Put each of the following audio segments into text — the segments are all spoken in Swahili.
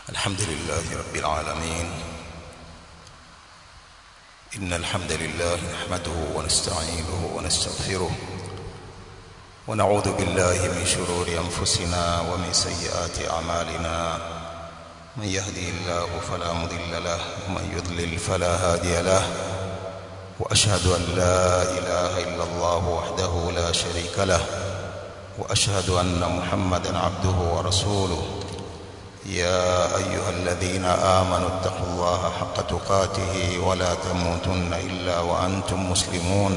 الحمد لله رب العالمين إن الحمد لله نحمده ونستعينه ونستغفره ونعوذ بالله من شرور أنفسنا ومن سيئات أعمالنا من يهدي الله فلا مضل له ومن يضلل فلا هادي له وأشهد أن لا إله إلا الله وحده لا شريك له وأشهد أن محمدا عبده ورسوله يا أيها الذين آمنوا اتقوا الله حق تقاته ولا تموتن إلا وأنتم مسلمون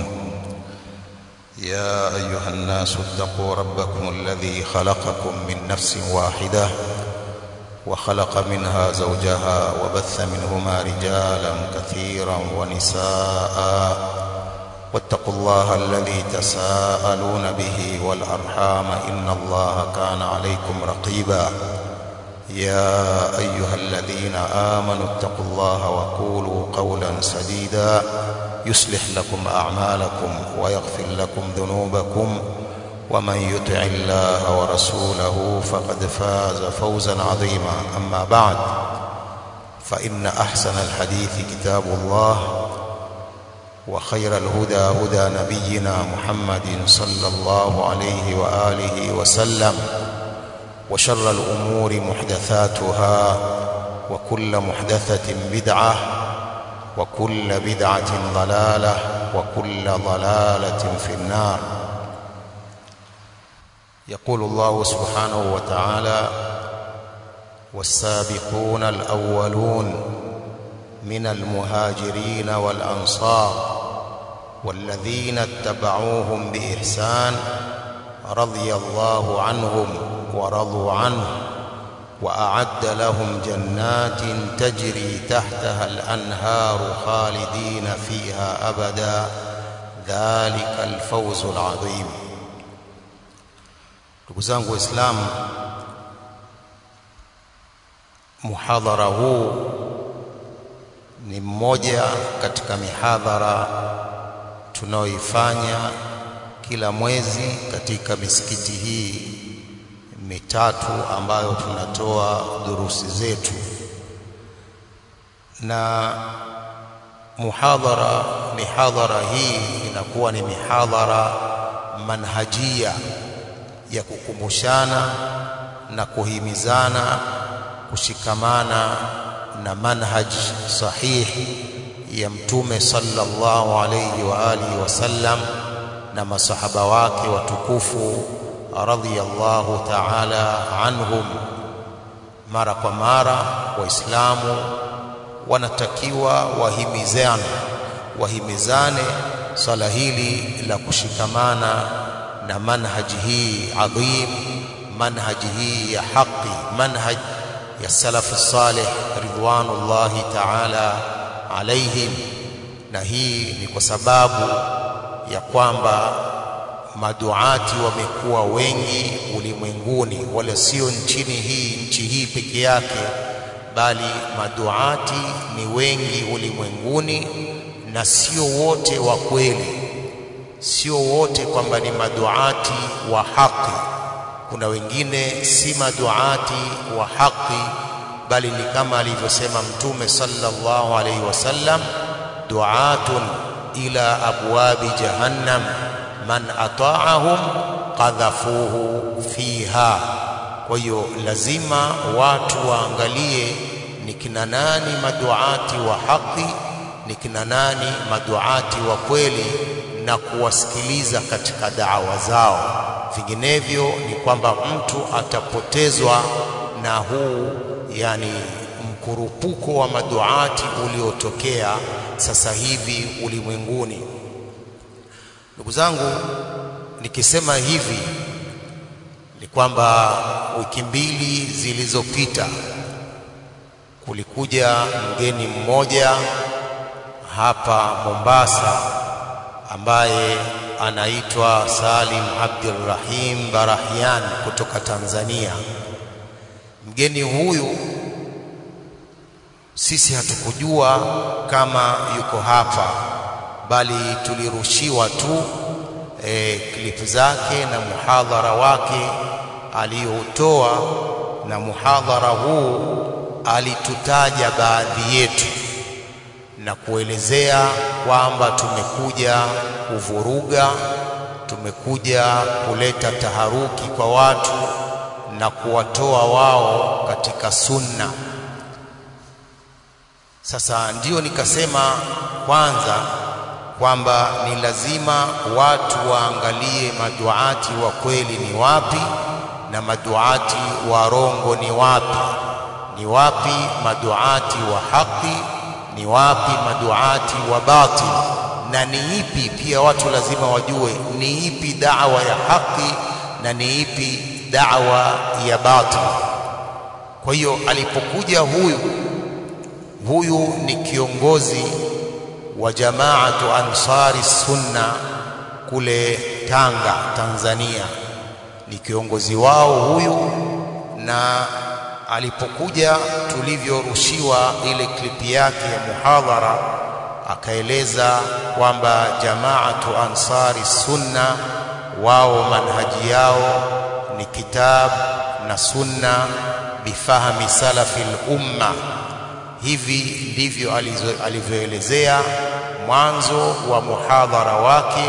يا أيها الناس اتقوا ربكم الذي خلقكم من نفس واحدة وخلق منها زوجها وبث منهما رجالا كثيرا ونساء واتقوا الله الذي تساءلون به والأرحام إن الله كان عليكم رقيبا يا أيها الذين آمنوا اتقوا الله وقولوا قولا سديدا يصلح لكم أعمالكم ويغفر لكم ذنوبكم ومن يطع الله ورسوله فقد فاز فوزا عظيما أما بعد فإن أحسن الحديث كتاب الله وخير الهدى هدى نبينا محمد صلى الله عليه وآله وسلم وشر الأمور محدثاتها وكل محدثة بدعة وكل بدعة ضلالة وكل ضلالة في النار يقول الله سبحانه وتعالى والسابقون الأولون من المهاجرين والأنصار والذين اتبعوهم بإحسان رضي الله عنهم ورضوا عنه وأعد لهم جنات تجري تحتها الأنهار خالدين فيها أبدا ذلك الفوز العظيم ndugu zangu waislamu muhadhara huu ni mmoja katika mihadhara tunaoifanya kila mwezi katika misikiti hii mitatu ambayo tunatoa durusi zetu na muhadhara mihadhara hii inakuwa ni mihadhara manhajia ya kukumbushana na kuhimizana kushikamana na manhaj sahihi ya mtume sallallahu alayhi wa alihi wasallam na masahaba wake watukufu radhiyallahu ta'ala anhum mara kwa mara waislamu wanatakiwa wahimizane wahimizane swala hili la kushikamana na manhaji hii adhim manhaji hii ya haki manhaj ya salafu salih ridwanullahi ta'ala alaihim na hii ni kwa sababu ya kwamba maduati wamekuwa wengi ulimwenguni wala sio nchini hii nchi hii peke yake bali maduati ni wengi ulimwenguni na sio wote wa kweli sio wote kwamba ni maduati wa haki kuna wengine si maduati wa haki bali ni kama alivyosema mtume sallallahu alaihi wasallam duatun ila abwabi jahannam man ata'ahum qadhafuhu fiha kwa hiyo lazima watu waangalie ni kina nani maduati wa haki ni kina nani maduati wa kweli na kuwasikiliza katika da'wa zao vinginevyo ni kwamba mtu atapotezwa na huu yani mkurupuko wa maduati uliotokea sasa hivi ulimwenguni ndugu zangu nikisema hivi ni kwamba wiki mbili zilizopita kulikuja mgeni mmoja hapa Mombasa ambaye anaitwa Salim Abdulrahim Barahian kutoka Tanzania. Mgeni huyu sisi hatukujua kama yuko hapa, bali tulirushiwa tu e, klipu zake na muhadhara wake aliyoutoa, na muhadhara huu alitutaja baadhi yetu na kuelezea kwamba tumekuja kuvuruga, tumekuja kuleta taharuki kwa watu na kuwatoa wao katika sunna. Sasa ndio nikasema kwanza kwamba ni lazima watu waangalie maduati wa kweli ni wapi na maduati warongo ni wapi, ni wapi maduati wa haki, ni wapi maduati wa batil, na ni ipi pia watu lazima wajue ni ipi da'wa ya haki na ni ipi da'wa ya batil. Kwa hiyo alipokuja huyu huyu ni kiongozi wa jamaatu Ansari Sunna kule Tanga, Tanzania. Ni kiongozi wao huyu, na alipokuja tulivyorushiwa ile klipi yake ya muhadhara, akaeleza kwamba jamaatu Ansari Sunna wao manhaji yao ni kitab na sunna bifahami salafi lumma hivi ndivyo alivyoelezea mwanzo wa muhadhara wake,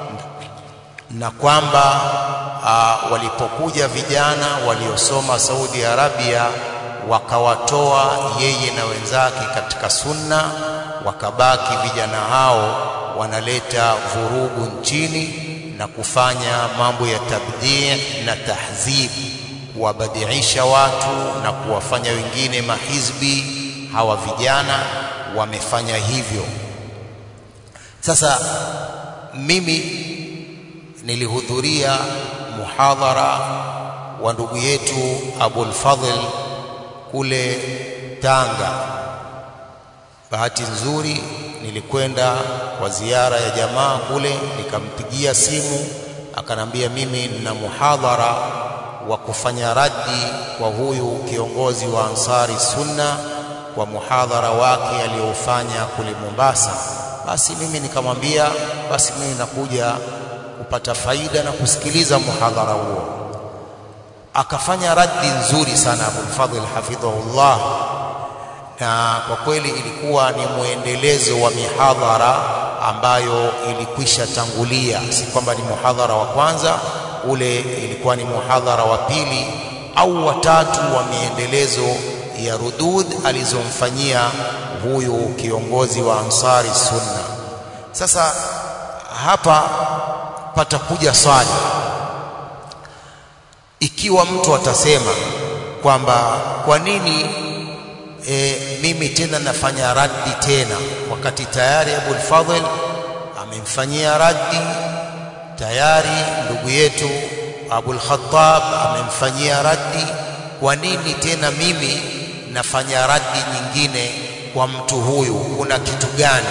na kwamba uh, walipokuja vijana waliosoma Saudi Arabia wakawatoa yeye na wenzake katika sunna, wakabaki vijana hao wanaleta vurugu nchini na kufanya mambo ya tabdii na tahzib, kuwabadiisha watu na kuwafanya wengine mahizbi hawa vijana wamefanya hivyo. Sasa mimi nilihudhuria muhadhara wa ndugu yetu Abul Fadhl kule Tanga. Bahati nzuri nilikwenda kwa ziara ya jamaa kule, nikampigia simu akanambia, mimi nina muhadhara wa kufanya raddi kwa huyu kiongozi wa Ansari Sunna kwa muhadhara wake aliyoufanya kule Mombasa. Basi mimi nikamwambia, basi mimi nakuja kupata faida na kusikiliza muhadhara huo. Akafanya raddi nzuri sana Abul Fadhl hafidhahullah, na kwa kweli ilikuwa ni mwendelezo wa mihadhara ambayo ilikwisha tangulia, si kwamba ni muhadhara wa kwanza, ule ilikuwa ni muhadhara wa pili au watatu wa miendelezo ya rudud alizomfanyia huyu kiongozi wa Ansari Sunna. Sasa hapa patakuja swali, ikiwa mtu atasema kwamba kwa nini e, mimi tena nafanya raddi tena, wakati tayari Abul Fadhl amemfanyia raddi tayari ndugu yetu Abul Khattab amemfanyia raddi, kwa nini tena mimi nafanya raddi nyingine kwa mtu huyu, kuna kitu gani?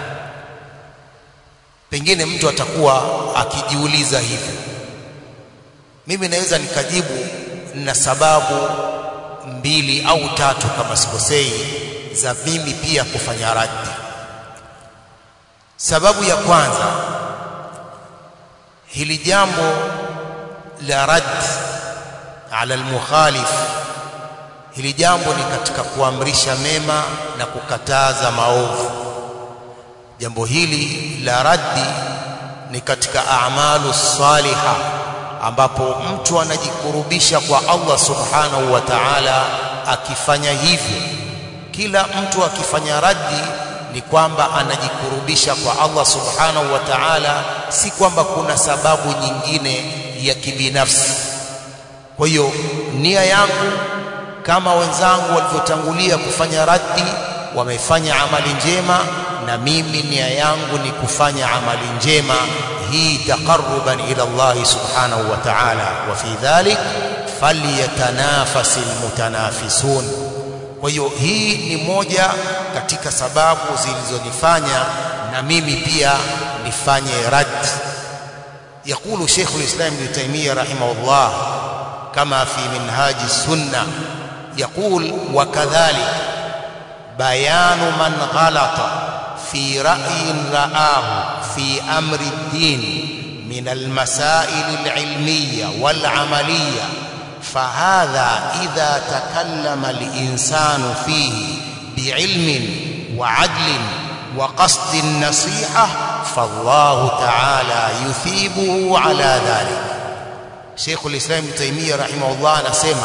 Pengine mtu atakuwa akijiuliza hivyo. Mimi naweza nikajibu na sababu mbili au tatu kama sikosei, za mimi pia kufanya raddi. Sababu ya kwanza, hili jambo la raddi ala almukhalif hili jambo ni katika kuamrisha mema na kukataza maovu. Jambo hili la raddi ni katika a'malu saliha, ambapo mtu anajikurubisha kwa Allah subhanahu wa ta'ala akifanya hivyo. Kila mtu akifanya raddi ni kwamba anajikurubisha kwa Allah subhanahu wa ta'ala, si kwamba kuna sababu nyingine ya kibinafsi. Kwa hiyo nia yangu kama wenzangu walivyotangulia kufanya raddi, wamefanya amali njema, na mimi nia yangu ni kufanya amali njema hii taqarruban ila Allah subhanahu wa ta'ala, wa fi dhalik falyatanafasi almutanafisun. Kwa hiyo hii ni moja katika sababu zilizonifanya na mimi pia nifanye raddi. Yaqulu Sheikhul Islam Ibn Taymiyyah rahimahullah kama fi minhaji sunna يقول وكذلك بيان من غلط في رأي رآه في أمر الدين من المسائل العلمية والعملية fahadha idha takallama al-insanu fihi bi'ilmin وعدل وقصد النصيحة فالله تعالى يثيبه على ذلك شيخ الإسلام ابن تيمية رحمه الله anasema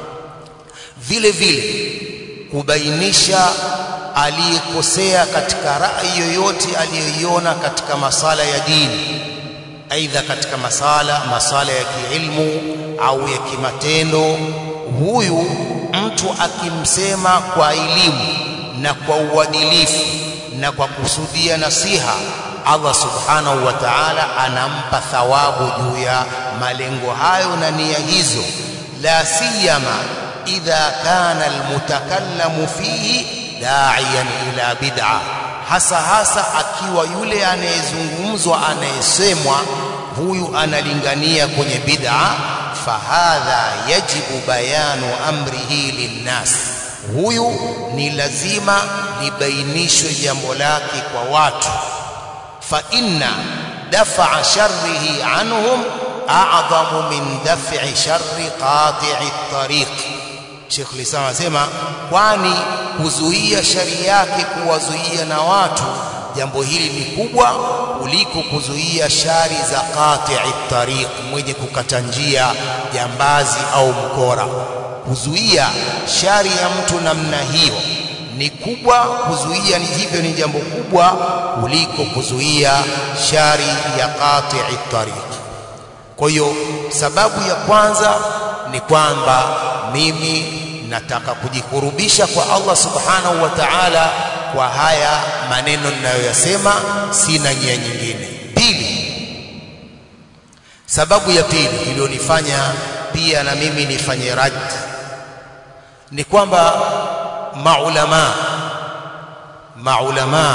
vile vile kubainisha aliyekosea katika rai yoyote aliyoiona katika masala ya dini aidha katika masala masala ya kiilmu au ya kimatendo huyu mtu akimsema kwa elimu na kwa uadilifu na kwa kusudia nasiha Allah subhanahu wa ta'ala anampa thawabu juu ya malengo hayo na nia hizo la siyama idha kana almutakallamu fihi da'iyan ila bid'a hasa hasa akiwa yule anayezungumzwa anayesemwa huyu analingania kwenye bid'a fahadha yajibu bayanu amrihi linnas huyu ni lazima libainishwe jambo lake kwa watu fa inna dafa'a sharrihi anhum a'zamu min daf'i sharri qati'i at-tariq Sheikh Lisam anasema kwani kuzuia shari yake kuwazuia na watu jambo hili ni kubwa kuliko kuzuia shari za qati'i tariq mwenye kukata njia jambazi au mkora kuzuia shari ya mtu namna hiyo ni kubwa kuzuia ni hivyo ni jambo kubwa kuliko kuzuia shari ya qati'i tariq kwa hiyo sababu ya kwanza ni kwamba mimi nataka kujikurubisha kwa Allah subhanahu wa ta'ala kwa haya maneno ninayoyasema sina nia nyingine pili sababu ya pili iliyonifanya pia na mimi nifanye rad ni kwamba maulama maulama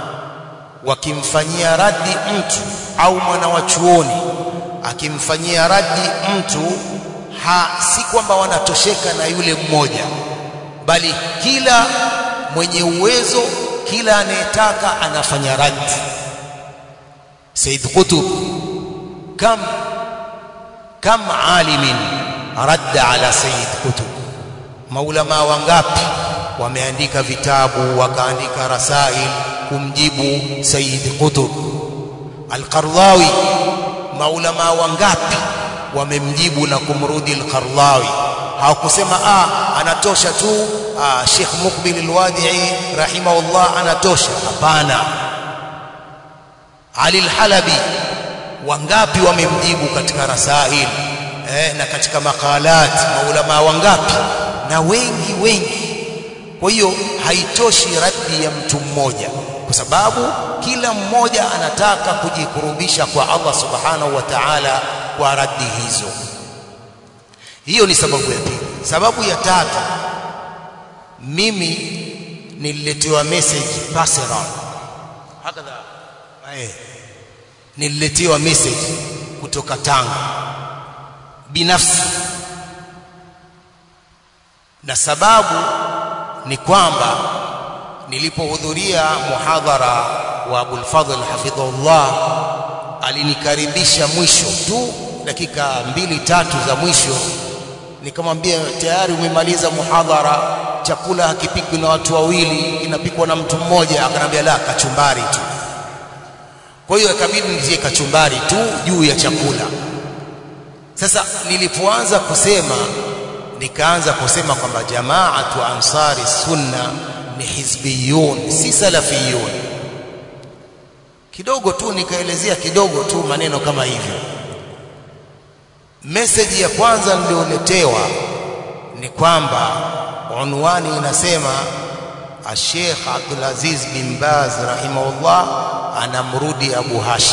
wakimfanyia radi mtu au mwana wa chuoni akimfanyia radi mtu ha si kwamba wanatosheka na yule mmoja bali kila mwenye uwezo kila anayetaka anafanya radi Said Qutb kam kam alimin radda ala Said Qutb maulama wangapi wameandika vitabu wakaandika rasail kumjibu Said Qutb Al-Qardawi maulama wangapi wamemjibu na kumrudi al-Qardawi hawakusema ah anatosha tu ah, Sheikh Mukbil al-Wadi'i rahimahullah anatosha hapana Ali al-Halabi wangapi wamemjibu katika rasail eh, na katika makalat maulama wangapi na wengi wengi kwa hiyo haitoshi raddi ya mtu mmoja kwa sababu kila mmoja anataka kujikurubisha kwa Allah subhanahu wa ta'ala kwa raddi hizo hiyo ni sababu ya pili sababu ya tatu mimi nililetewa message personal hakadha eh nililetewa message kutoka Tanga binafsi na sababu ni kwamba nilipohudhuria muhadhara wa Abul Fadhl hafidhahullah alinikaribisha mwisho tu dakika mbili tatu za mwisho nikamwambia tayari umemaliza muhadhara chakula hakipikwi na watu wawili kinapikwa na mtu mmoja akanambia la kachumbari tu kwa hiyo ikabidi nitie kachumbari tu juu ya chakula sasa nilipoanza kusema nikaanza kusema kwamba jamaatu ansari sunna ni hizbiyun si salafiyun kidogo tu nikaelezea kidogo tu maneno kama hivyo message ya kwanza nilioletewa ni kwamba unwani inasema Sheikh Abdul Aziz bin Baz rahimahullah anamrudi Abu Hashim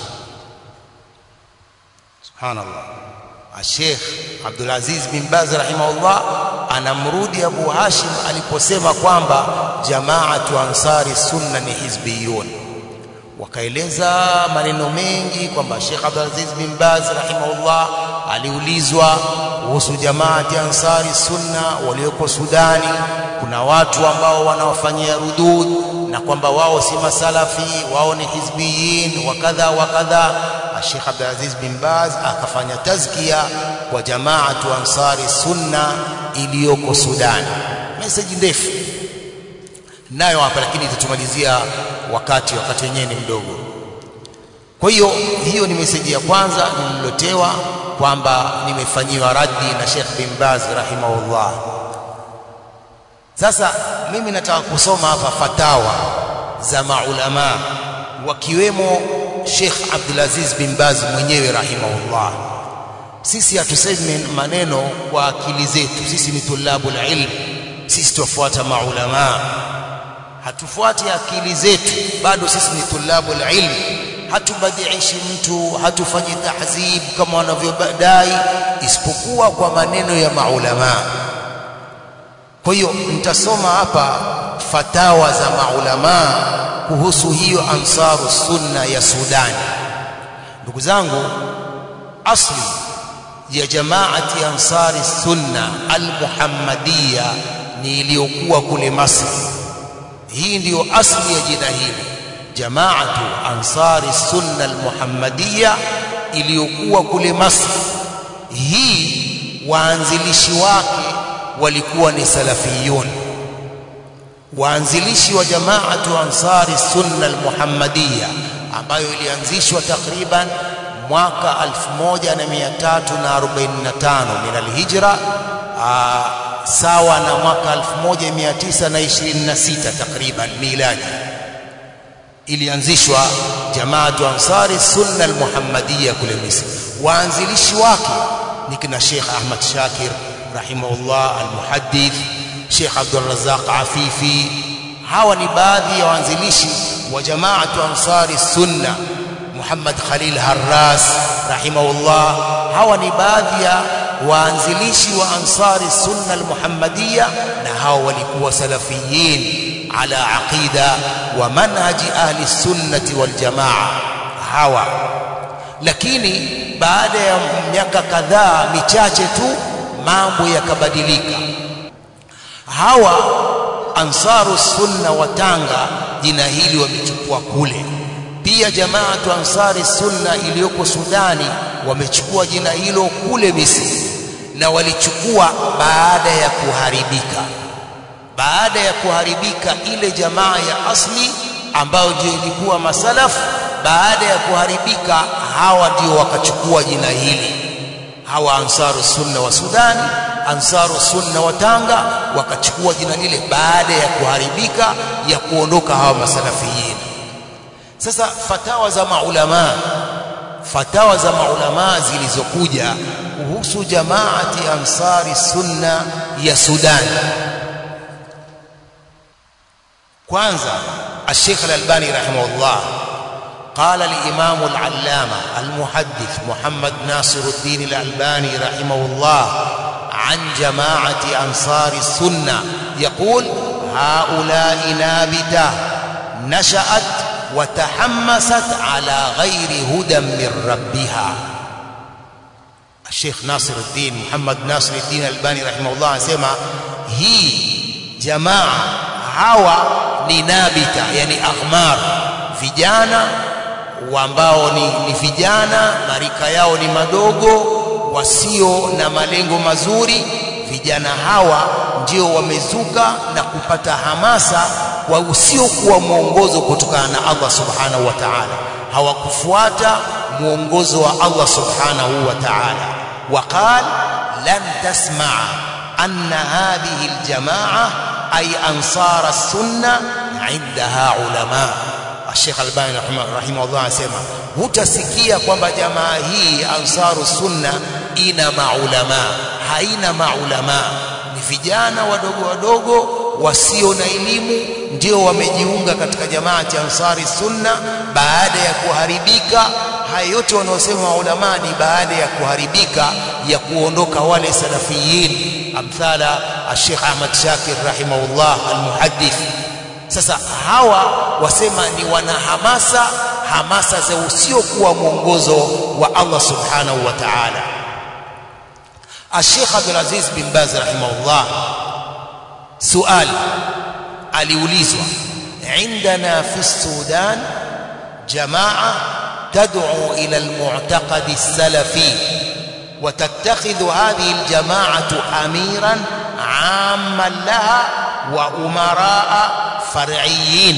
subhanallah Sheikh Abdul Aziz bin Baz rahimahullah anamrudi Abu Hashim aliposema kwamba jamaatu ansari sunna ni hizbiyun wakaeleza maneno mengi kwamba Sheikh Abdul Aziz bin Baz rahimahullah aliulizwa kuhusu jamaati ansari sunna walioko Sudani kuna watu ambao wanawafanyia rudud na kwamba wao si masalafi wao ni hizbiyin wakadha wakadha Sheikh Abdul Aziz bin Baz akafanya tazkia kwa jamaatu ansari sunna iliyoko Sudan. Message ndefu nayo hapa, lakini itatumalizia wakati wakati wenyewe ni mdogo. Kwa hiyo hiyo ni meseji ya kwanza nililotewa kwamba nimefanyiwa raddi na Sheikh bin Baz rahimahullah. Sasa mimi nataka kusoma hapa fatawa za maulama wakiwemo Sheikh Abdul Aziz bin Baz mwenyewe rahimahullah. Sisi hatusemi maneno kwa akili zetu, sisi ni tulabul ilm, sisi tufuata maulama, hatufuati akili zetu, bado sisi ni tulabul ilm hatubadiishi mtu, hatufanyi tahzib kama wanavyodai, isipokuwa kwa maneno ya maulama. Kwa hiyo nitasoma hapa fatawa za maulama kuhusu hiyo ansaru sunna ya Sudani. Ndugu zangu, asli ya jamaati ansari sunna almuhammadiya ni iliyokuwa kule Masri. Hii ndiyo asli ya jina hili jamaatu ansari sunna almuhammadiya iliyokuwa kule Masri. Hii waanzilishi wake walikuwa ni salafiyun. Waanzilishi wa jamaatu ansari sunna almuhammadiya ambayo ilianzishwa takriban mwaka 1345 min alhijra, sawa na mwaka 1926 takriban miladi ilianzishwa jamaatu ansari sunna almuhammadiya kule Misri. Waanzilishi wake ni kina Sheikh Ahmad Shakir rahimahullah almuhaddith, Sheikh Abdul Razzaq Afifi. Hawa ni baadhi ya waanzilishi wa jamaatu ansari sunna. Muhammad Khalil Harras rahimahullah. Hawa ni baadhi ya waanzilishi wa ansari sunna almuhammadiya, na hawa walikuwa salafiyin على عقيدة ومنهج أهل السنة والجماعة hawa lakini baada ya miaka kadhaa michache tu mambo yakabadilika hawa ansaru sunna wa Tanga jina hili wamechukua kule pia jamaatu ansari sunna iliyoko Sudani wamechukua jina hilo kule Misri na walichukua baada ya kuharibika baada ya kuharibika ile jamaa ya asli ambayo ndio ilikuwa masalaf baada ya kuharibika hawa ndio wakachukua jina hili hawa ansaru sunna wa Sudani ansaru sunna wa Tanga wakachukua jina lile baada ya kuharibika ya kuondoka hawa masalafiyin sasa fatawa za maulama fatawa za maulama zilizokuja kuhusu jamaati ansari sunna ya Sudani kwanza الشيخ الألباني رحمه الله قال الإمام العلامة المحدث محمد ناصر الدين الألباني رحمه الله عن جماعة أنصار السنة يقول هؤلاء نابتة نشأت وتحمست على غير هدى من ربها الشيخ ناصر الدين محمد ناصر الدين الألباني رحمه الله سمع هي جماعة hawa ni nabita yani aghmar vijana ambao ni, ni vijana marika yao ni madogo wasio na malengo mazuri vijana hawa ndio wamezuka na kupata hamasa wa usiokuwa mwongozo kutokana na Allah subhanahu wa ta'ala hawakufuata mwongozo wa Allah subhanahu wa ta'ala waqal lan tasma'a anna hadhihi aljamaa ay ansar as-sunna indaha ulama Sheikh Albani rahimahullah anasema hutasikia kwamba jamaa hii ansaru sunna ina maulama haina maulama ni vijana wadogo wadogo wasio na elimu ndio wamejiunga katika jamaati ansari sunna baada ya kuharibika haya yote wanaosema maulama ni baada ya kuharibika ya kuondoka wale salafiyin amthala Sheikh Ahmad Shakir rahimahullah almuhaddith sasa hawa wasema ni wanahamasa hamasa za usiokuwa mwongozo wa Allah subhanahu wa ta'ala Sheikh Abdul Aziz bin Baz rahimahullah suali aliulizwa عندنا في السودان جماعة تدعو إلى المعتقد السلفي وتتخذ هذه الجماعة أميرا عاما لها وأمراء فرعيين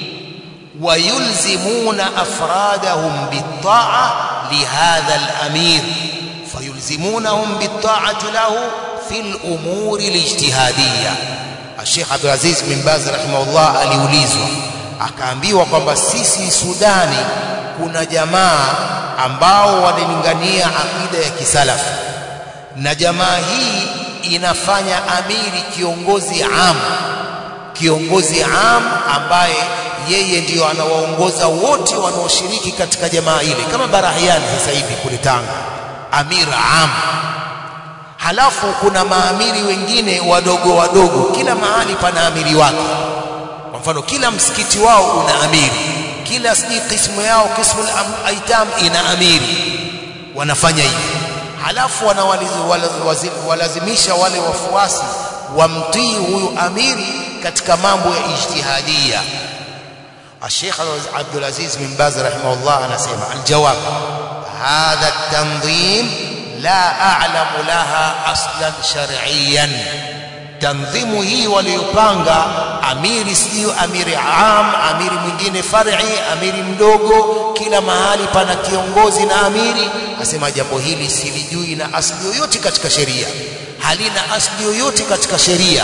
ويلزمون أفرادهم بالطاعة لهذا الأمير فيلزمونهم بالطاعة له في الأمور الاجتهادية الشيخ عبد العزيز بن باز رحمه الله aliulizwa akaambiwa kwamba sisi Sudani kuna jamaa ambao wanalingania akida ya kisalafu na jamaa hii inafanya amiri kiongozi am kiongozi am ambaye yeye ndiyo anawaongoza wote wanaoshiriki katika jamaa ile kama Barahiani sasa hivi kule Tanga amir am halafu kuna maamiri wengine wadogo wadogo kila mahali pana amiri wake kwa mfano kila msikiti wao una amiri kila sijui kismu yao kismu aitam ina amiri wanafanya hivi halafu wanawalazimisha wale wafuasi wamtii huyu amiri katika mambo ya ijtihadia الشيخ عبد العزيز بن باز رحمه الله أنا سيما الجواب هذا التنظيم لا أعلم لها أصلا شرعيا تنظيم هي وليupanga amiri sio amiri am amiri mwingine far'i amiri mdogo kila mahali pana kiongozi na amiri asema jambo hili silijui na asli yoyote katika sheria halina asli yoyote katika sheria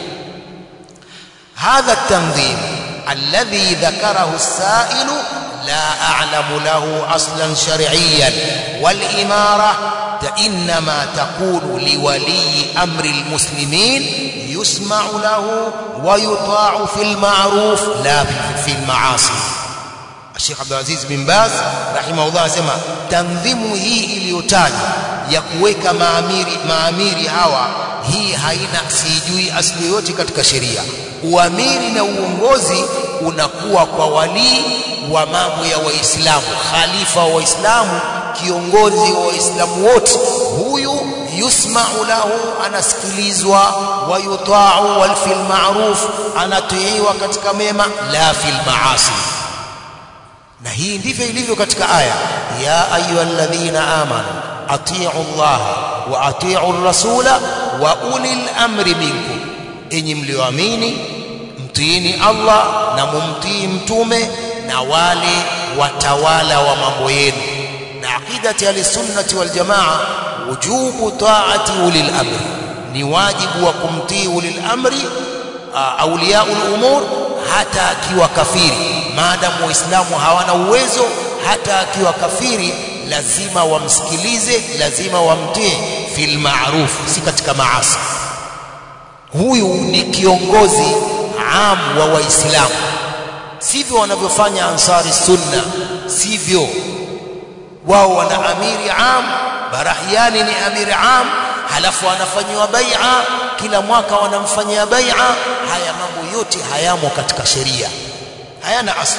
hadha tanzim alladhi dhakarahu as-sa'il لا أعلم له أصلا شرعيا والإمارة إنما تكون لولي أمر المسلمين يسمع له ويطاع في المعروف لا في المعاصي الشيخ عبد العزيز بن باز رحمه الله سما تنظيم hii iliyotajwa ya kuweka maamiri maamiri hawa hii haina sijui asili yote katika sheria uamiri na uongozi unakuwa kwa walii wa mambo ya waislamu khalifa wa waislamu kiongozi wa waislamu wote huyu yusma'u lahu anasikilizwa wa yuta'u wal fil ma'ruf anatiiwa katika mema la fil maasi na hii ndivyo ilivyo katika aya ya ayyuhalladhina amanu atii'u Allah wa atii'u rasula wa ulil amri minkum enyi mlioamini mtiini Allah na mumtii mtume na wale watawala wa mambo yenu na aqidati al-sunnati wal jamaa wujubu ta'ati ulil amri ni wajibu wa kumtii ulil amri auliyaul umur hata akiwa kafiri maadamu waislamu hawana uwezo hata akiwa kafiri lazima wamsikilize lazima wamtii fil ma'ruf si katika maasi huyu ni kiongozi am wa waislamu sivyo wanavyofanya ansari sunna sivyo wao wana amiri am barahiani ni amiri am halafu anafanyiwa bai'a kila mwaka wanamfanyia bai'a haya mambo yote hayamo katika sheria hayana asli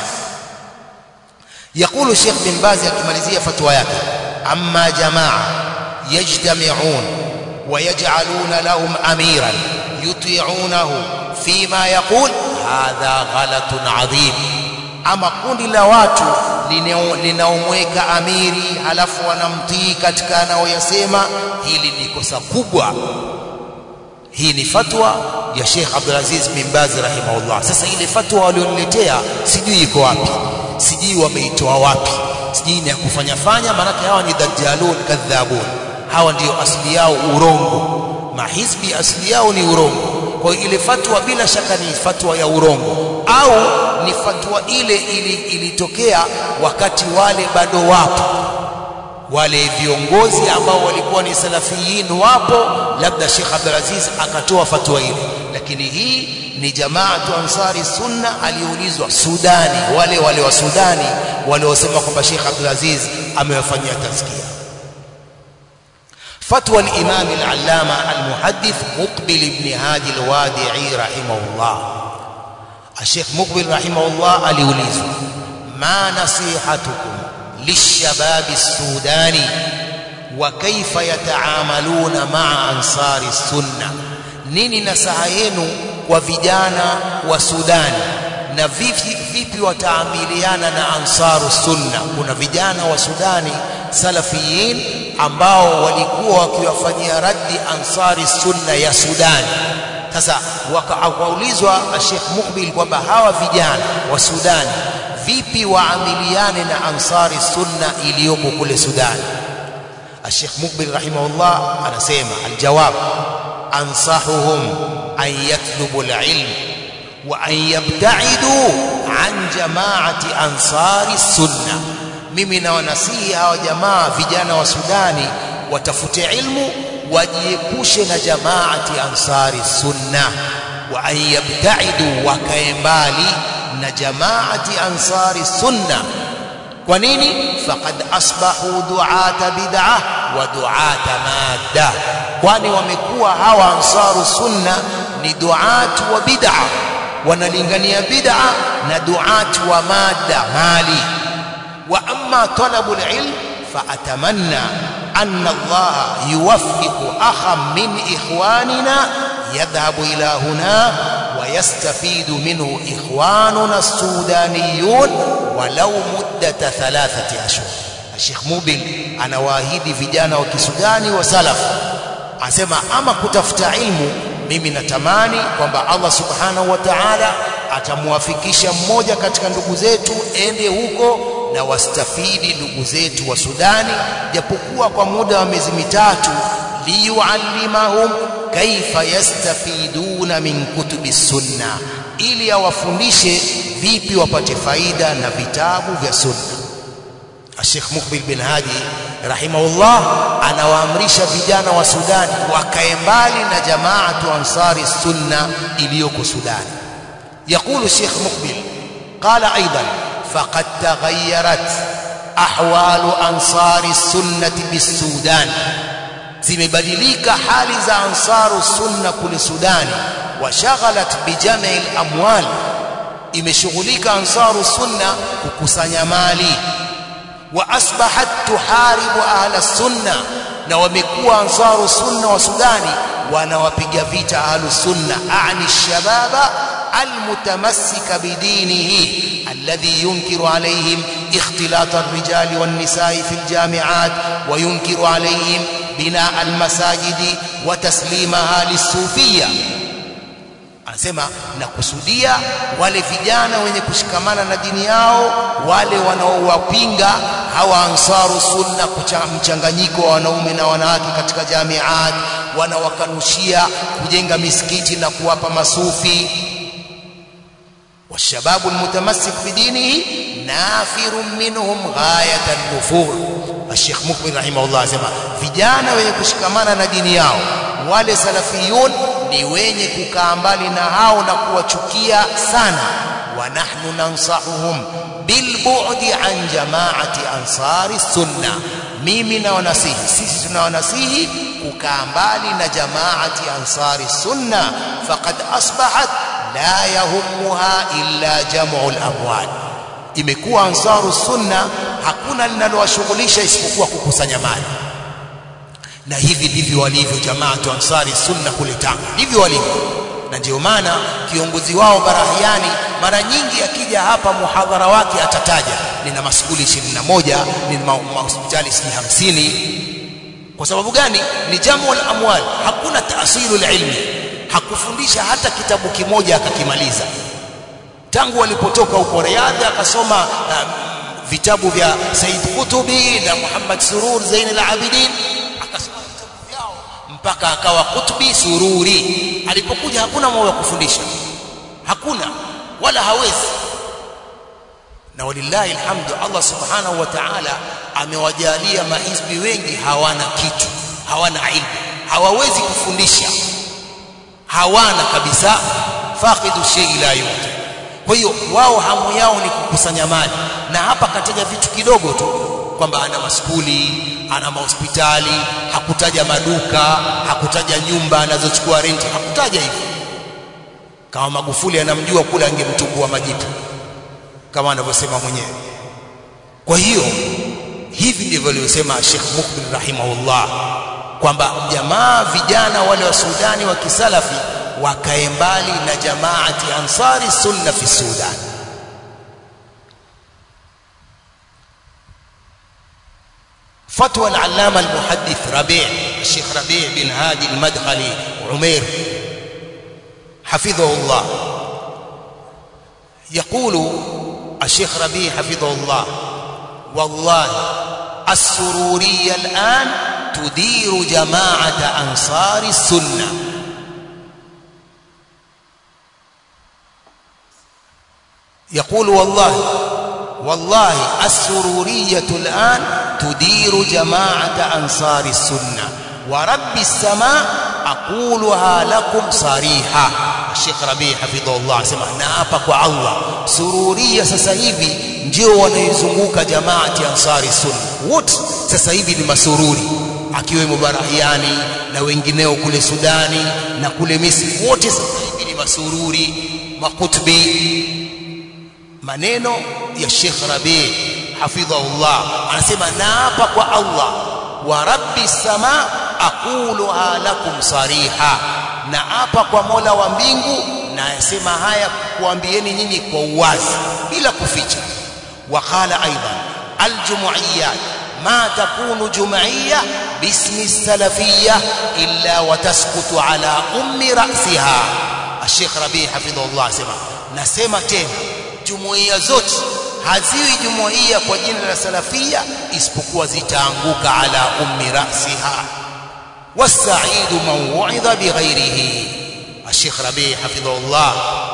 يقول الشيخ بن باز akimalizia fatwa yake amma jamaa yajtami'un ويجعلون لهم اميرا يطيعونه فيما يقول hadha ghalatun adhim ama kundi la watu linaomweka amiri halafu wanamtii katika anayoyasema hili ni kosa kubwa hii ni fatwa ya Sheikh Abdul Aziz bin Baz rahimahullah sasa ile fatwa walioniletea sijui iko wapi sijui wameitoa wapi sijui ni ya kufanya fanya maanake hawa ni dajjalun kadhabun hawa ndio asili yao urongo mahizbi asili yao ni urongo kwa ile fatwa bila shaka ni fatwa ya urongo au ni fatwa ile ilitokea wakati wale bado wapo wale viongozi ambao walikuwa ni salafiyin wapo labda Sheikh Abdul Aziz akatoa fatwa ile lakini hii ni jamaatu ansari sunna aliulizwa Sudani wale wale wa Sudani waliosema kwamba Sheikh Abdul Aziz amewafanyia tazkia فتوى الإمام العلامة المحدث مقبل بن هادي الوادعي رحمه الله الشيخ مقبل رحمه الله أليوليز ما نصيحتكم للشباب السوداني وكيف يتعاملون مع أنصار السنة nini nasaha yenu kwa vijana wa Sudani na vipi, vipi wataamiliana na ansaru sunna kuna vijana wa Sudani salafiyin ambao walikuwa wakiwafanyia raddi ansari sunna ya Sudani sasa wakaulizwa Sheikh Mukbil kwamba hawa vijana wa Sudani vipi waamiliane na ansari sunna iliyoko kule Sudani Sheikh Mukbil rahimahullah anasema aljawab ansahuhum an yatlubu alilm wa an yabtaidu an jamaati ansari sunna mimi nawanasihi hawa jamaa vijana wa Sudani watafute ilmu wajiepushe na jamaati ansari sunna wa an yabtaidu wakae mbali na jamaati ansari sunna kwa nini faqad asbahu duata bid'ah wa duata madda kwani wamekuwa hawa ansaru sunna ni duat wa bid'ah wanalingania bid'ah na duat wa madda mali wa amma talabu alilm فأتمنى أن الله يوفق أخا من إخواننا يذهب إلى هنا ويستفيد منه إخواننا السودانيون ولو مدة ثلاثة أشهر الشيخ موبل أنا واهدي vijana wa Kisudani wa salaf asema ama kutafuta ilmu mimi natamani kwamba Allah subhanahu wa ta'ala atamwafikisha mmoja katika ndugu zetu ende huko na wastafidi ndugu zetu wa Sudani japokuwa kwa muda wa miezi mitatu liyuallimahum kaifa yastafiduna min kutubi sunna ili awafundishe vipi wapate faida na vitabu vya sunna Sheikh Mukbil bin Hadi rahimahullah anawaamrisha vijana wa Sudani wakae mbali na jamaatu ansari sunna iliyoko Sudani يقول الشيخ مقبل قال أيضا فقد تغيرت أحوال أنصار السنة بالسودان zimebadilika hali za ansaru sunna kule Sudani washaghalat bijam'i al-amwal imeshughulika ansaru sunna kukusanya mali wa asbahat tuharibu ahla sunna na wamekuwa ansaru sunna wa Sudani wanawapiga vita ahlu sunna ani shababa المتمسك بدينه الذي ينكر عليهم اختلاط الرجال والنساء في الجامعات وينكر عليهم بناء المساجد وتسليمها للصوفية anasema nakusudia wale vijana wenye kushikamana na dini yao wale wanaowapinga hawa ansaru sunna mchanganyiko wa wanaume na wanawake katika jamiat wanawakanushia kujenga misikiti na kuwapa masufi والشباب المتمسك بدينه نافر منهم غاية النفور الشيخ مقبل رحمه الله asema vijana wenye kushikamana na dini yao wale salafiyun ni wenye kukaa mbali na hao na kuwachukia sana wa nahnu nansahuhum bilbu'di an jama'ati ansari sunna mimi na wanasihi sisi tunawanasihi kukaa mbali na jamaati ansari sunna faqad asbahat la yahummuha illa jam'u al-amwal imekuwa ansaru sunna hakuna linalowashughulisha isipokuwa kukusanya mali na hivi ndivyo walivyo jamaatu ansari sunna kule Tanga ndivyo walivyo na ndio maana kiongozi wao Barahiani mara nyingi akija hapa muhadhara wake atataja nina maskuli 21 nina mahospitali si 50 kwa sababu gani ni jamu al-amwal hakuna taasilu ilmi hakufundisha hata kitabu kimoja akakimaliza tangu walipotoka huko Riyadh akasoma um, vitabu vya Said Kutubi na Muhammad Surur Zain al-Abidin akasoma vitabu vyao mpaka akawa Kutubi Sururi alipokuja hakuna moyo wa kufundisha hakuna wala hawezi na walillahi alhamdu Allah subhanahu wa ta'ala amewajalia maizbi wengi hawana kitu hawana ilmu hawawezi kufundisha hawana kabisa faqidu shay la yote kwa hiyo wao hamu yao ni kukusanya mali na hapa kataja vitu kidogo tu kwamba ana maskuli ana mahospitali hakutaja maduka hakutaja nyumba anazochukua renti hakutaja hivyo kama Magufuli anamjua kule angemtungua majitu kama anavyosema mwenyewe kwa hiyo hivi ndivyo alivyosema Sheikh Mukbil rahimahullah kwamba jamaa vijana wale wa Sudani wa kisalafi wakae mbali na jamaati ansari sunna fi Sudan فتوى العلامة المحدث ربيع الشيخ ربيع بن هادي المدخلي عمير حفظه الله يقول الشيخ ربيع حفظه الله والله السرورية الآن تدير جماعة أنصار السنة يقول والله والله السرورية الآن تدير جماعة أنصار السنة ورب السماء أقولها لكم صريحة الشيخ ربيع حفظه الله سمع naapa kwa Allah sururia sasa hivi ndio wanaizunguka jamaati ansari sunna wote sasa hivi ni masururi akiwemo Barahiani na wengineo kule Sudani na kule Misri wote sasa hivi ni masururi makutbi maneno ya Sheikh Rabi hafidhahullah anasema naapa kwa Allah wa rabbi sama aquluha lakum sariha naapa kwa Mola wa mbingu na yasema haya kuambieni nyinyi kwa uwazi bila kuficha waqala aidan aljumuiyat ما تكون جمعية باسم السلفية إلا وتسقط على أم رأسها الشيخ ربيع حفظه الله سمع نسمع تena jumuiya zote haziwi jumuiya kwa jina la salafia isipokuwa zitaanguka ala ummi rasiha wasaidu man wuidha bighairihi الشيخ ربيع حفظه الله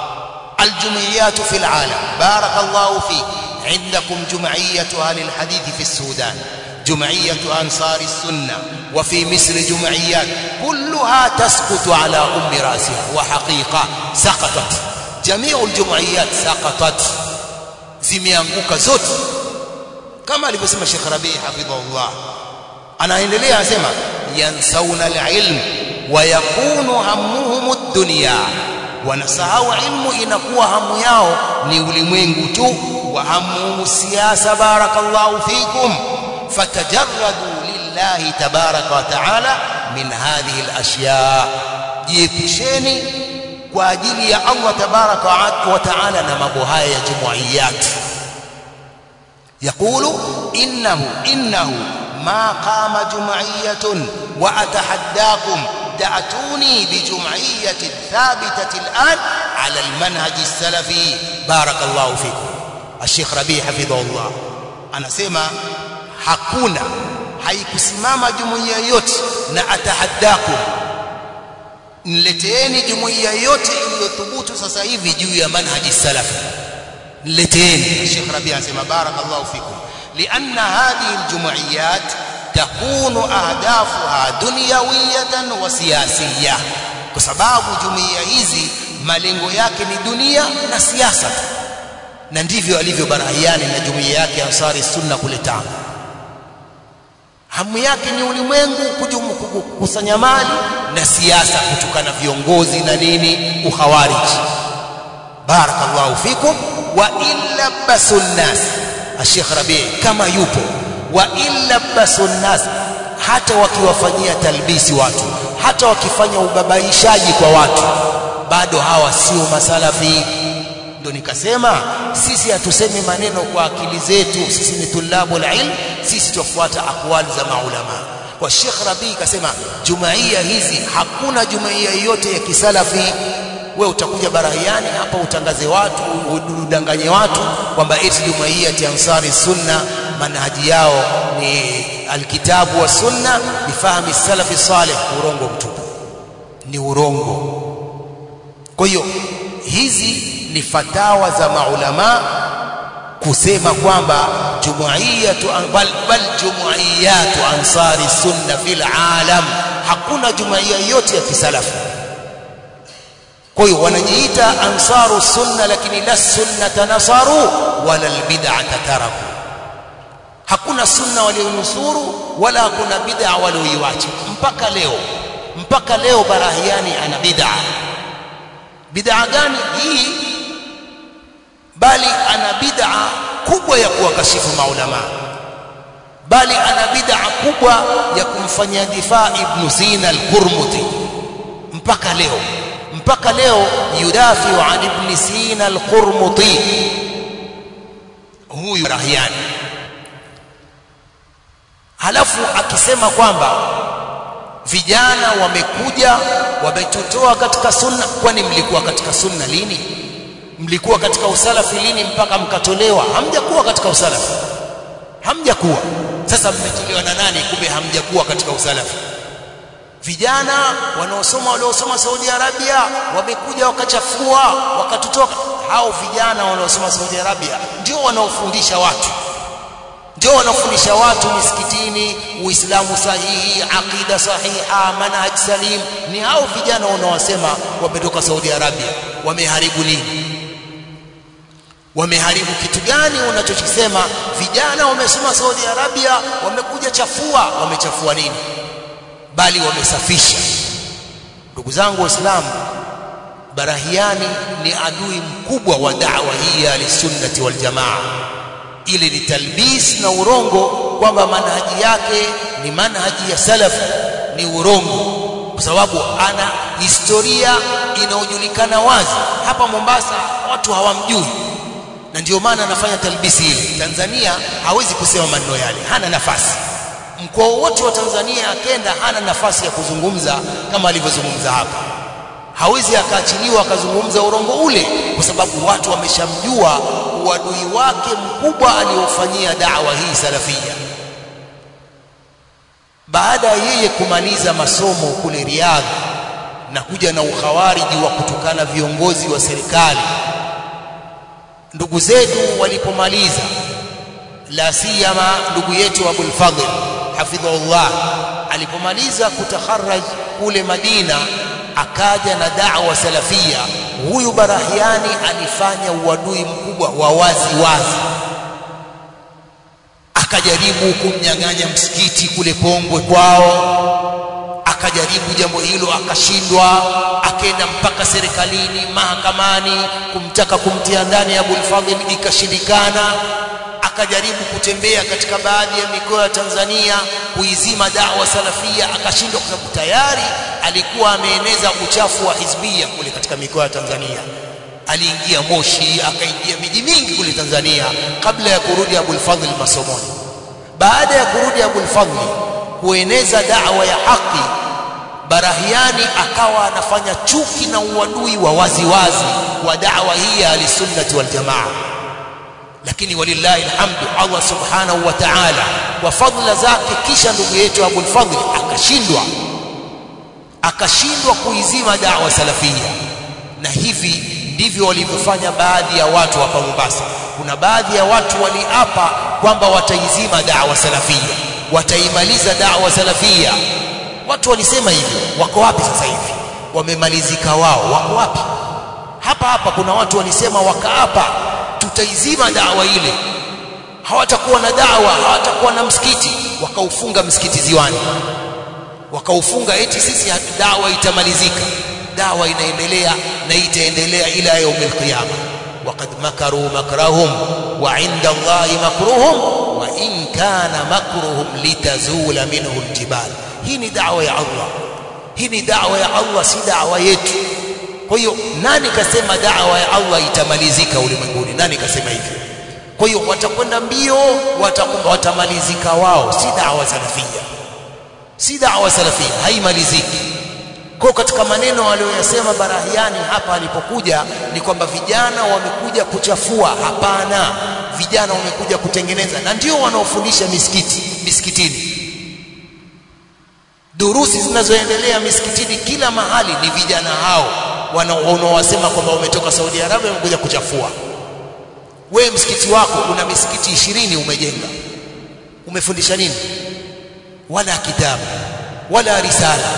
الجمعيات في العالم بارك الله فيك عندكم جمعية أهل الحديث في السودان جمعية أنصار السنة وفي مصر جمعيات كلها تسقط على أم رأسها وحقيقة سقطت جميع الجمعيات سقطت zimeanguka zote kama alivyosema Sheikh Rabi hafidhahullah anaendelea anasema yansauna alilm wa yakunu hammuhum ad-dunya wanasahau ilmu inakuwa hamu yao ni ulimwengu tu wa hamuhum siasa barakallahu fikum fatajarradu lillahi tabaraka wa taala min hadhihi al-ashya jiepusheni kwa ajili ya Allah tabaraka wa taala na mambo haya ya jumuiyat يقول إنه إنه ما قام جمعية وأتحداكم تأتوني بجمعية ثابتة الآن على المنهج السلفي بارك الله فيكم الشيخ ربيع حفظه الله أنا سيما hakuna haikusimama jumuiya yote na atahaddakum nileteeni jumuiya yote iliyothubutu sasa hivi juu ya manhaji salafi nileteeni Sheikh Rabi anasema barakallahu fikum lianna hadhihi aljumuiyat takunu ahdafuha dunyawiyatan wa siyasiyya kwa sababu jumuiya hizi malengo yake ni dunia na siasa na ndivyo alivyo Barahiani na jumuiya yake Ansari Sunna kule Tanga hamu yake ni ulimwengu kukusanya mali na siasa kutukana viongozi na nini ukhawariji barakallahu fikum wa illa basunnas Sheikh Rabi kama yupo wa illa basunnas hata wakiwafanyia talbisi watu hata wakifanya ubabaishaji kwa watu bado hawa sio masalafi ndo nikasema sisi hatusemi maneno kwa akili zetu sisi ni tulabul ilm sisi tufuata akwali za maulama kwa Sheikh Rabi kasema jumuiya hizi hakuna jumuiya yote ya kisalafi we utakuja barahiani hapa utangaze watu udanganye watu kwamba eti jumuiya ya Ansari Sunna manhaji yao ni alkitabu wa sunna bifahmi salafi salih urongo mtupu ni urongo kwa hiyo hizi ni fatawa za maulama kusema kwamba jumuiyatu bal, bal jumuiyatu ansari sunna fil alam hakuna jumuiya yote ya kisalafu kwa hiyo wanajiita ansaru sunna lakini la sunnata nasaru wala albid'ata taraku hakuna sunna walionusuru wala hakuna bid'a walioiwacha mpaka leo mpaka leo barahiani ana bid'a bid'a gani hii bali ana bid'a kubwa ya kuwakashifu maulama bali ana bid'a kubwa ya kumfanyia difaa ibn Sina al-Qurmuti mpaka leo mpaka leo yudafiu an ibn Sina al-Qurmuti huyu rahiani halafu akisema kwamba vijana wamekuja wametutoa katika sunna kwani mlikuwa katika sunna lini mlikuwa katika usalafi lini mpaka mkatolewa hamjakuwa katika usalafi hamjakuwa sasa mmetolewa na nani kumbe hamjakuwa katika usalafi vijana wanaosoma waliosoma Saudi Arabia wamekuja wakachafua wakatutoa hao vijana wanaosoma Saudi Arabia ndio wanaofundisha watu ndio wanaofundisha watu misikitini uislamu sahihi aqida sahiha manhaj salim ni hao vijana wanaosema wametoka Saudi Arabia wameharibu nini wameharibu kitu gani unachokisema vijana wamesoma Saudi Arabia wamekuja chafua wamechafua nini bali wamesafisha ndugu zangu waislamu barahiani ni adui mkubwa wa da'wa hii ya sunnati wal jamaa ile ni talbis na urongo kwamba manhaji yake ni manhaji ya salaf ni urongo kwa sababu ana historia inayojulikana wazi hapa Mombasa watu hawamjui na ndio maana anafanya talbisi ile Tanzania hawezi kusema maneno yale hana nafasi mkoa wote wa Tanzania akenda hana nafasi ya kuzungumza kama alivyozungumza hapa hawezi akaachiliwa akazungumza urongo ule kwa sababu watu wameshamjua uadui wake mkubwa aliofanyia da'wa hii salafia baada ya yeye kumaliza masomo kule Riyadh na kuja na ukhawariji wa kutukana viongozi wa serikali ndugu zetu walipomaliza la siyama ndugu yetu Abul Fadhl hafidhahullah alipomaliza kutakharaj kule Madina akaja na da'wa salafia huyu barahiani alifanya uadui mkubwa wa wazi wazi akajaribu kumnyang'anya msikiti kule Pongwe kwao akajaribu jambo hilo akashindwa akaenda mpaka serikalini mahakamani kumtaka kumtia ndani Abul Fadhl ikashindikana akajaribu kutembea katika baadhi ya mikoa ya Tanzania kuizima dawa salafia akashindwa kwa sababu tayari alikuwa ameeneza uchafu wa hizbia kule katika mikoa ya Tanzania aliingia Moshi akaingia miji mingi kule Tanzania kabla ya kurudi Abul Fadhl masomoni baada ya kurudi Abul Fadhl kueneza da'wa ya haki Barahiani akawa anafanya chuki na uadui wa wazi wazi wa da'wa hii ya sunnati wal jamaa lakini walillahi alhamdu Allah subhanahu wa ta'ala kwa fadhila zake kisha ndugu yetu Abul Fadhl akashindwa akashindwa kuizima da'wa salafia na hivi ndivyo walivyofanya baadhi ya watu hapa Mombasa kuna baadhi ya watu waliapa kwamba wataizima da'wa salafia wataimaliza da'wa salafia watu walisema hivyo wako wapi sasa hivi wamemalizika wao wako wapi hapa hapa kuna watu walisema wakaapa tutaizima dawa ile hawatakuwa na dawa hawatakuwa na msikiti wakaufunga msikiti ziwani wakaufunga eti sisi dawa itamalizika dawa inaendelea na itaendelea ila yaumil qiyama waqad makaru makrahum wa inda Allahi makruhum wa in kana makruhum litazula minhu aljibal hii ni dawa ya Allah hii ni dawa ya Allah si dawa yetu kwa hiyo nani kasema dawa ya Allah itamalizika ulimwenguni nani kasema hivyo kwa hiyo watakwenda mbio watakumba watamalizika wao si dawa salafia si dawa salafia haimaliziki kwa katika maneno aliyoyasema Barahiani hapa alipokuja ni kwamba vijana wamekuja kuchafua hapana vijana wamekuja kutengeneza na ndio wanaofundisha misikiti misikitini durusi zinazoendelea misikitini kila mahali ni vijana hao wanaowasema kwamba wametoka Saudi Arabia wamekuja kuchafua we msikiti wako una misikiti ishirini umejenga umefundisha nini wala kitabu wala risala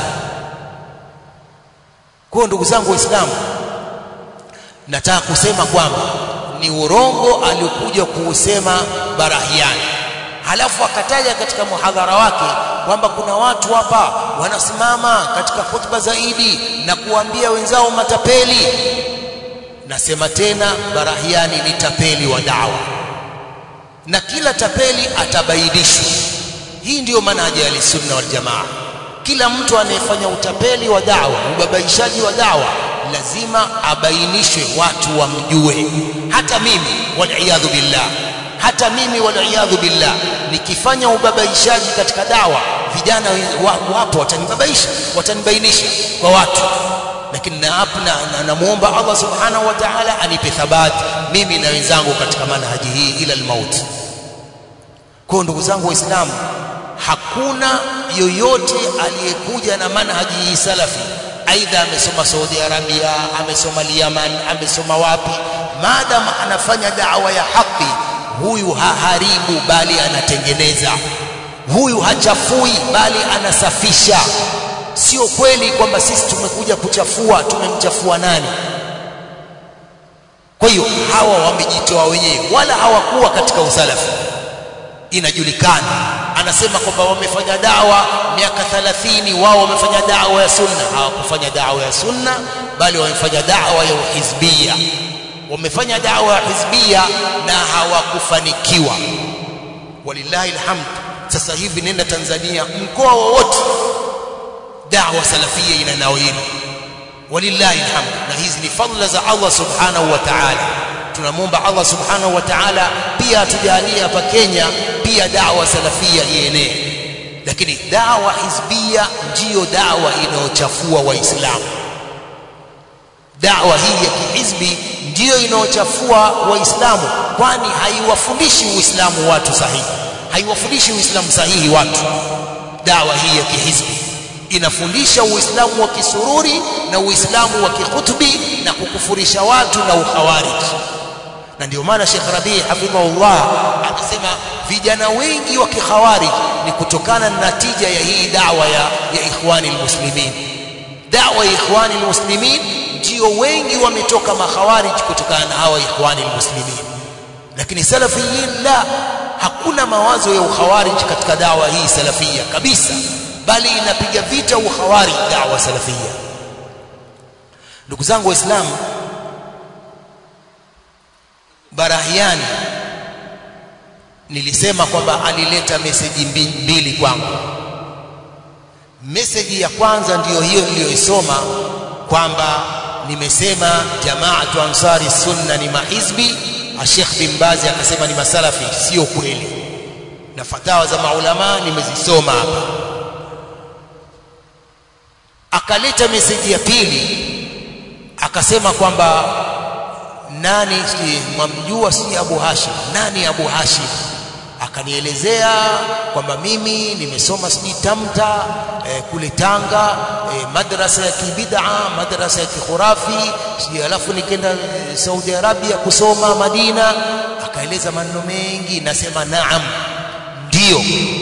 kwa ndugu zangu waislamu nataka kusema kwamba ni urongo aliokuja kuusema Barahiani halafu akataja katika muhadhara wake kwamba kuna watu hapa wanasimama katika khutba zaidi na kuambia wenzao matapeli nasema tena Barahiani ni tapeli wa dawa na kila tapeli atabainishwa hii ndiyo manhaji ya sunna wal jamaa kila mtu anayefanya utapeli wa dawa ubabaishaji wa dawa lazima abainishwe watu wamjue hata mimi waliyadhu billah hata mimi waliyadhu billah nikifanya ubabaishaji katika dawa vijana wapo watanibabaisha watanibainisha kwa watu lakini namuomba na, na Allah subhanahu wa ta'ala anipe thabati mimi na wenzangu katika manhaji hii ila almauti kwa ndugu zangu waislamu hakuna yoyote aliyekuja na manhaji hii salafi aidha amesoma Saudi Arabia amesoma Yemen amesoma wapi maadamu anafanya dawa ya haki huyu haharibu bali anatengeneza huyu hachafui bali anasafisha sio kweli kwamba sisi tumekuja kuchafua tumemchafua nani kwa hiyo hawa wamejitoa wenyewe wala hawakuwa katika usalafi inajulikana anasema kwamba wamefanya dawa miaka 30 wao wamefanya dawa ya sunna hawakufanya dawa ya sunna bali wamefanya dawa ya uhizbia wamefanya dawa ya hizbia na hawakufanikiwa walillahi alhamd sasa hivi nenda Tanzania mkoa wowote dawa salafia inanawiri walillahi alhamd na hizi ni fadhila za Allah subhanahu wa ta'ala tunamwomba Allah subhanahu wa ta'ala pia atujalie hapa Kenya pia dawa salafia ienee lakini dawa hizbia ndiyo dawa inayochafua waislamu dawa hii ya kihizbi ndiyo inayochafua waislamu kwani haiwafundishi uislamu watu sahihi haiwafundishi uislamu sahihi watu dawa hii ya kihizbi inafundisha uislamu wa kisururi na uislamu wa kikhutbi na kukufurisha watu na ukhawarij na ndio maana Sheikh Rabi hafidhahullah akasema vijana wengi wa kikhawarij ni kutokana na natija ya hii dawa ya, ya ikhwani almuslimin dawa ya ikhwani almuslimin ndio wengi wametoka makhawarij kutokana na hawa ikhwani almuslimin lakini salafiyin la hakuna mawazo ya ukhawarij katika dawa hii salafia kabisa bali inapiga vita ukhawarij dawa salafia ndugu zangu waislamu Barahiani nilisema kwamba alileta meseji mbili kwangu. Meseji ya kwanza ndiyo hiyo niliyoisoma kwamba nimesema jamaatu ansari sunna ni mahizbi, Sheikh bin Bazi akasema ni masalafi. Sio kweli, na fatawa za maulama nimezisoma hapa. Akaleta meseji ya pili akasema kwamba nani si mwamjua si Abu Hashim nani Abu Hashim akanielezea kwamba mimi nimesoma sijui Tamta eh, kule Tanga eh, madrasa ya kibid'a madrasa ya kikhurafi sijui alafu nikaenda eh, Saudi Arabia kusoma Madina akaeleza maneno mengi nasema naam ndio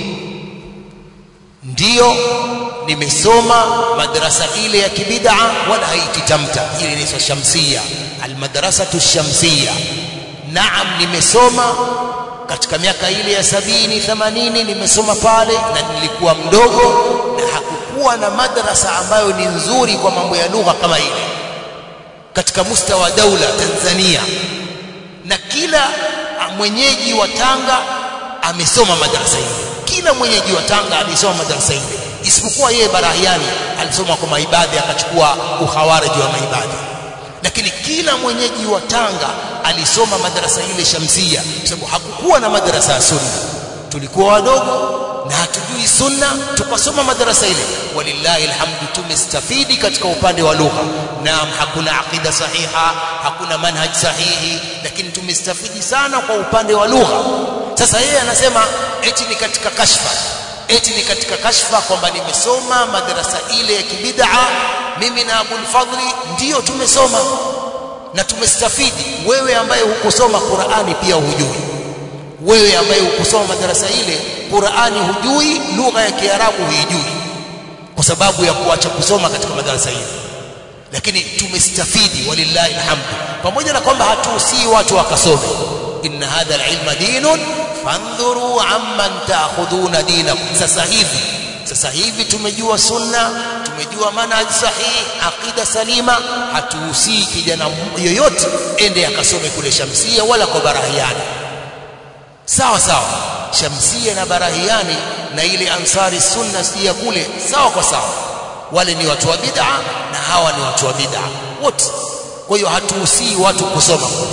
ndio nimesoma madrasa ile ya kibid'a wala haiti Tamta ile inaitwa Shamsia almadrasatu shamsia naam nimesoma katika miaka ile ya sabini themanini nimesoma pale na nilikuwa mdogo na hakukuwa na madrasa ambayo ni nzuri kwa mambo ya lugha kama ile katika mustawa daula Tanzania na kila mwenyeji wa Tanga amesoma madrasa ile kila mwenyeji wa Tanga alisoma madrasa ile isipokuwa yeye Barahiani alisoma kwa maibadhi akachukua ukhawariji wa maibadhi lakini kila mwenyeji wa Tanga alisoma madarasa ile Shamsia kwa sababu hakukuwa na madarasa ya sunna tulikuwa wadogo na hatujui sunna tukasoma madarasa ile walillahi alhamdu tumestafidi katika upande wa lugha naam hakuna aqida sahiha hakuna manhaj sahihi lakini tumestafidi sana kwa upande wa lugha sasa yeye anasema eti ni katika kashfa eti ni katika kashfa kwamba nimesoma madarasa ile ya kibid'a mimi na Abul Fadli ndiyo tumesoma na tumestafidi wewe ambaye hukusoma Qur'ani pia hujui wewe ambaye hukusoma madarasa ile Qur'ani hujui lugha ya Kiarabu huijui kwa sababu ya kuacha kusoma katika madarasa ile lakini tumestafidi walillahi alhamdu pamoja na kwamba hatuhusii watu wakasome inna hadha alilma dinun fandhuru amman ta'khuduna dinakum sasa hivi sasa hivi tumejua sunna tumejua manhaj sahihi aqida salima hatuhusii kijana yoyote ende akasome kule shamsia wala kwa barahiani sawa sawa shamsia na barahiani na ile ansari sunna sia kule sawa kwa sawa wale ni watu wa bid'a na hawa ni watu wa bid'a wote kwa hiyo hatuhusii watu kusoma kule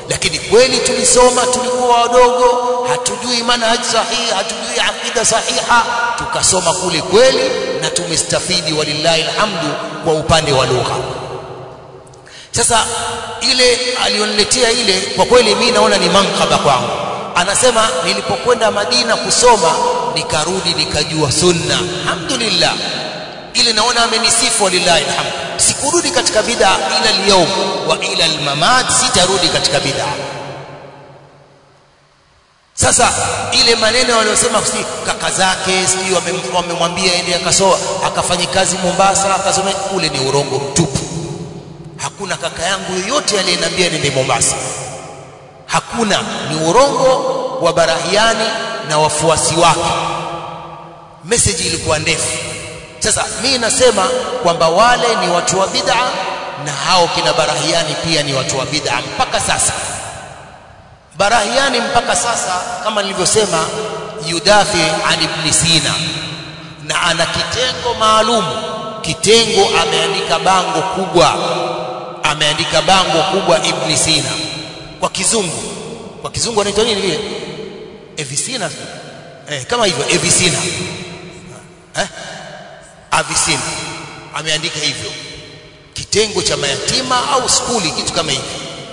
lakini kweli tulisoma tulikuwa wadogo hatujui manhaj sahihi hatujui aqida sahiha tukasoma kule kweli na tumestafidi walillahi alhamdu kwa upande wa lugha sasa ile alioniletea ile kwa kweli mimi naona ni mankaba kwangu anasema nilipokwenda Madina kusoma nikarudi nikajua sunna alhamdulillah ile naona amenisifu walillahi alhamd sikurudi katika bid'a ila leo wa ila almamat sitarudi katika bid'a sasa ile maneno waliyosema si kaka zake sijui wamemwambia ende akasoa akafanya kazi Mombasa akasome ule ni urongo mtupu hakuna kaka yangu yoyote aliyeniambia nende Mombasa hakuna ni urongo wa Barahiani na wafuasi wake message ilikuwa ndefu sasa mimi nasema kwamba wale ni watu wa bid'a na hao kina Barahiani pia ni watu wa bid'a mpaka sasa Barahiani mpaka sasa kama nilivyosema yudafi an ibn Sina na ana kitengo maalum kitengo ameandika bango kubwa ameandika bango kubwa ibn Sina kwa kizungu kwa kizungu anaitwa nini vile Evisina eh kama hivyo Evisina eh Avisina ameandika hivyo kitengo cha mayatima au skuli kitu kama hivyo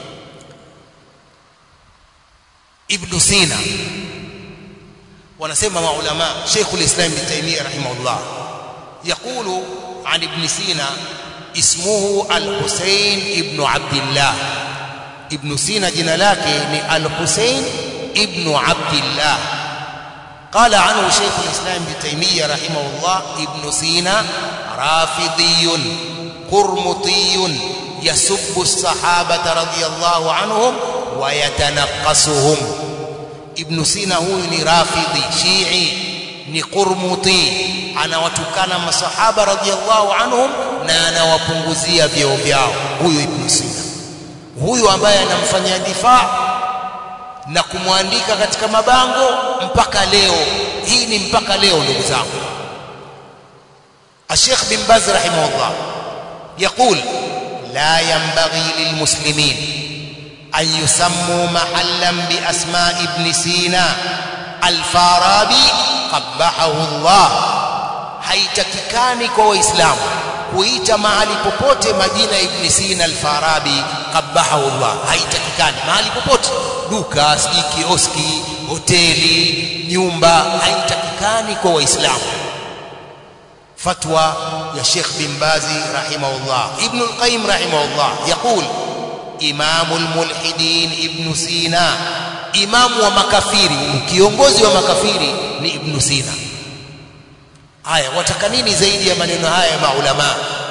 Ibn Sina wanasema maulama Sheikh al-Islam Ibn Taymiyyah rahimahullah يقول عن ابن سينا اسمه الحسين ابن عبد الله ابن سينا jina lake ni al-Husayn ibn Abdullah قال عنه شيخ الإسلام ابن تيمية رحمه الله ابن سينا رافضي قرمطي يسب الصحابة رضي الله عنهم ويتنقصهم ابن سينا هو ni rafidhi shi'i ni qurmuti anawatukana masahaba radhiallahu anhum na anawapunguzia vyeo vyao huyu ibn sina huyu ambaye anamfanyia difaa na kumwandika katika mabango mpaka leo hii ni mpaka leo ndugu zangu الشيخ بن باز رحمه الله يقول لا ينبغي للمسلمين أن يسموا محلا بأسماء ابن سينا الفارابي قبحه الله haitakikani kwa waislamu kuita mahali popote majina ibn Sina al-Farabi qabahahu Allah haitakikani mahali popote duka sijui kioski hoteli nyumba haitakikani kwa waislamu fatwa ya Sheikh bin Bazi rahimahullah Ibn al-Qayyim rahimahullah yaqul إمام الملحدين ابن سينا إمام ومكافيري kiongozi wa makafiri ni Ibn Sina haya wataka nini zaidi ya maneno haya ya maulama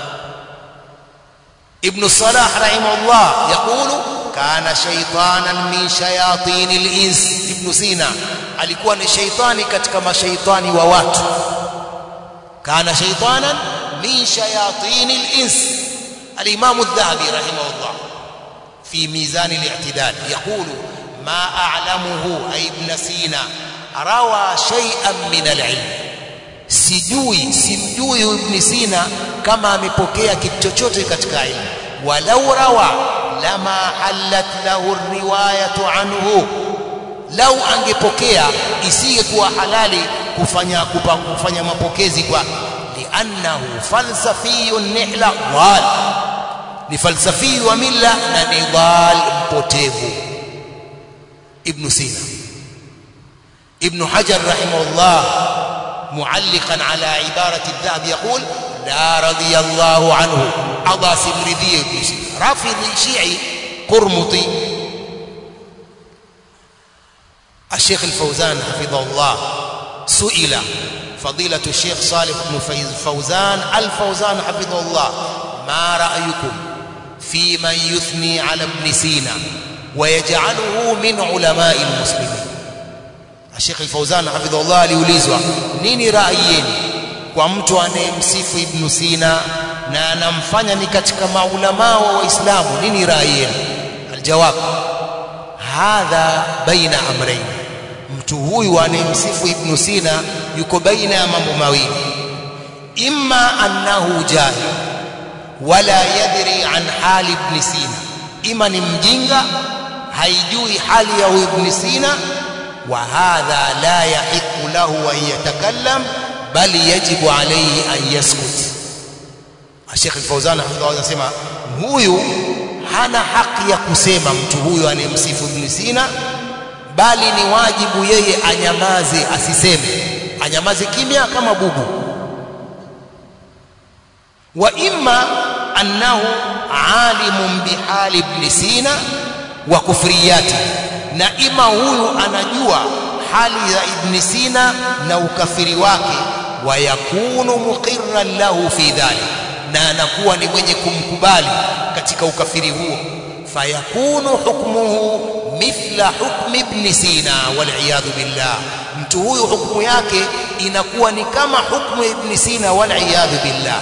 Ibn Salah rahimahullah yaqulu kana shaytanan min shayatin al-ins Ibn Sina alikuwa ni shaytani katika mashaitani wa watu kana shaytanan min shayatin al-ins al-Imam adh-Dhahabi rahimahullah في ميزان الاعتدال يقول ما أعلمه أي ابن سينا روى شيئا من العلم sijui simjui ibn Sina kama amepokea kitu chochote katika ilmu walau rawa lama halat lahu riwayatu anhu lau angepokea isingekuwa halali kufanya kupa, kufanya mapokezi kwa liannahu falsafiyun nihla wal ni falsafi wa mila na ni dhal mpotevu ibn Sina ibn Hajar rahimahullah معلقا على عبارة الذهب يقول لا رضي الله عنه أضى سمرذي ابن سينا رافض شيعي قرمطي الشيخ الفوزان حفظه الله سئل فضيلة الشيخ صالح بن فوزان الفوزان حفظه الله ما رأيكم في من يثني على ابن سينا ويجعله من علماء المسلمين الشيخ الفوزان حفظه الله aliulizwa nini rai yenu kwa mtu anayemsifu ibn Sina na anamfanya ni katika maulama wa waislamu nini rai yenu aljawab hadha baina amrayn mtu huyu anayemsifu ibn Sina yuko baina ya mambo mawili imma annahu jahil wala yadri an hali ibn Sina ima ni mjinga haijui hali ya huyu ibn Sina wa hadha la yahiqu lahu an yatakallam bali yajibu alayhi an yaskut Sheikh Al-Fauzan hafidhahu anasema huyu hana haki ya kusema mtu huyu anayemsifu ibn Sina bali ni wajibu yeye anyamaze asiseme anyamaze kimya kama bubu wa imma annahu alimun bihali ibn Sina wa kufriyati na ima huyu anajua hali ya ibn Sina na ukafiri wake wa yakunu muqirran lahu fi dhalik na anakuwa ni mwenye kumkubali katika ukafiri huo fayakunu hukmuhu mithla hukmi ibn Sina wal billah mtu huyu hukumu yake inakuwa ni kama hukumu ya ibn Sina wal billah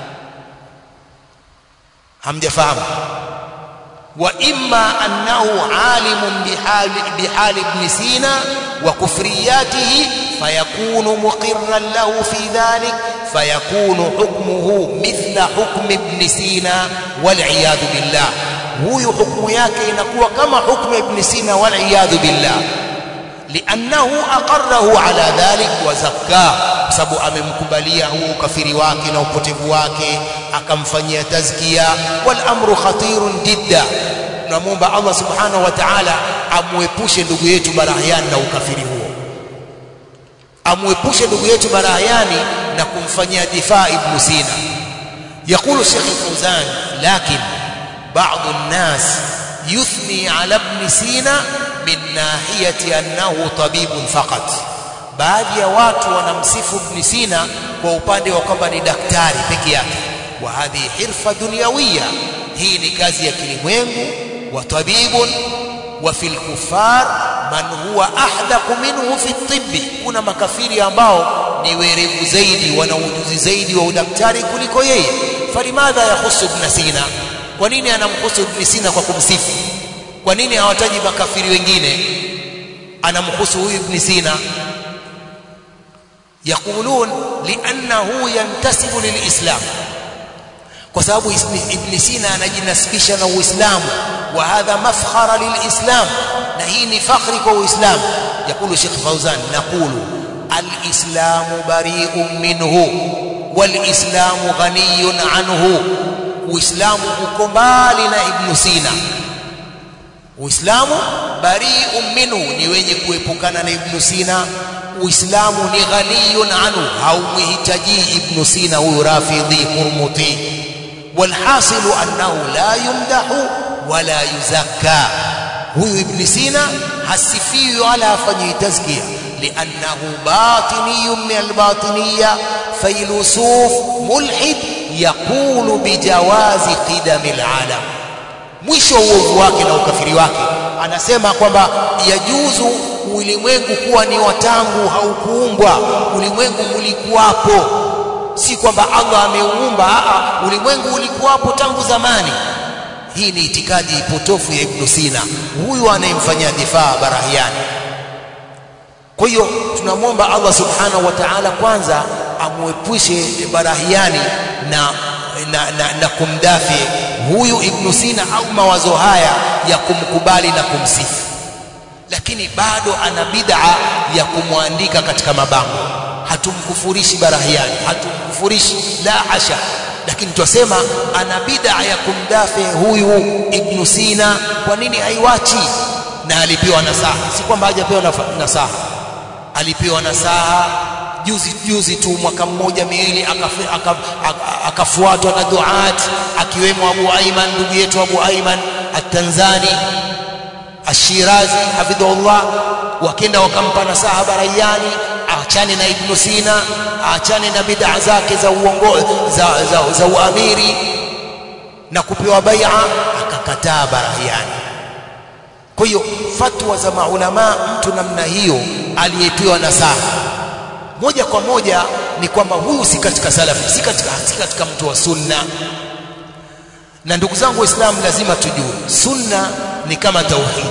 hamjafahamu wa imma annahu alimun bihali bihali ibn Sina wa kufriyatihi fayakunu muqirran lahu fi dhalik fayakunu hukmuhu mithla hukmi ibn Sina wal billah huyu hukumu yake inakuwa kama hukumu ibn Sina wal billah لأنه أقره على ذلك وزكاه sababu amemkubalia huu ukafiri wake na upotevu wake akamfanyia tazkia wal amru khatirun jidda tunamwomba Allah subhanahu wa ta'ala amwepushe ndugu yetu Barahiani na ukafiri huo amwepushe ndugu yetu Barahiani na kumfanyia difaa ibn Sina يقول الشيخ الفوزان لكن بعض الناس يثني على ابن سينا من ناحية أنه طبيب فقط baadhi ya watu wanamsifu Ibn Sina kwa upande wa kwamba ni daktari peke yake wa hadhi hirfa dunyawiya hii ni kazi ya kilimwengu wa tabibun wa fil kufar man huwa ahdaqu minhu fi tibbi kuna makafiri ambao ni werevu zaidi wana ujuzi zaidi wa udaktari kuliko yeye falimadha yahusu Ibn Sina kwa nini anamhusu Ibn Sina kwa kumsifu kwa nini hawataji makafiri wengine anamhusu huyu Ibn Sina يقولون لأنه ينتسب للإسلام kwa sababu Ibn Sina anajinasibisha na Uislamu wa hadha mafkhara lilislam na hii ni fakhri kwa Uislamu yakulu Sheikh Fauzan naqulu alislamu bari'un minhu walislamu ghaniyun anhu Uislamu uko mbali na Ibn Sina Uislamu bari'un minhu ni wenye kuepukana na Ibn Sina Uislamu ni ghaniyun anhu haumhitaji Ibn Sina huyu Rafidhi Hurmuti walhasilu annahu la yumdahu wala yuzakka huyu Ibn Sina hasifiwi wala hafanyi tazkia liannahu batiniyun min albatiniya failusuf mulhid yaqulu bijawazi qidami alalam mwisho uovu wake na ukafiri wake anasema kwamba yajuzu ulimwengu kuwa ni watangu haukuumbwa ulimwengu ulikuwapo si kwamba Allah ameuumba ulimwengu ulikuwapo tangu zamani hii ni itikadi potofu ya Ibn Sina huyu anayemfanyia difaa Barahiani kwa hiyo tunamwomba Allah subhanahu wa ta'ala kwanza amwepushe Barahiani na na, na, na kumdafi huyu Ibn Sina au mawazo haya ya kumkubali na kumsifu lakini bado ana bid'a ya kumwandika katika mabango hatumkufurishi Barahiani hatumkufurishi la hasha lakini twasema ana bid'a ya kumdafi huyu Ibn Sina kwa nini haiwachi na alipewa nasaha si kwamba hajapewa nasaha alipewa nasaha juzi juzi tu mwaka mmoja miwili akafuatwa na duat akiwemo Abu Aiman ndugu yetu Abu Aiman at-Tanzani Ashirazi hafidhullah wakenda wakampa nasaha Barayani aachane na Ibn Sina aachane na bid'a zake za uongo za, za, za uamiri na kupewa bai'a akakataa Barayani kwa hiyo fatwa za maulama mtu namna hiyo aliyepewa nasaha moja kwa moja ni kwamba huyu si katika salafi si katika, si katika mtu wa sunna na ndugu zangu waislamu lazima tujue sunna ni kama tauhid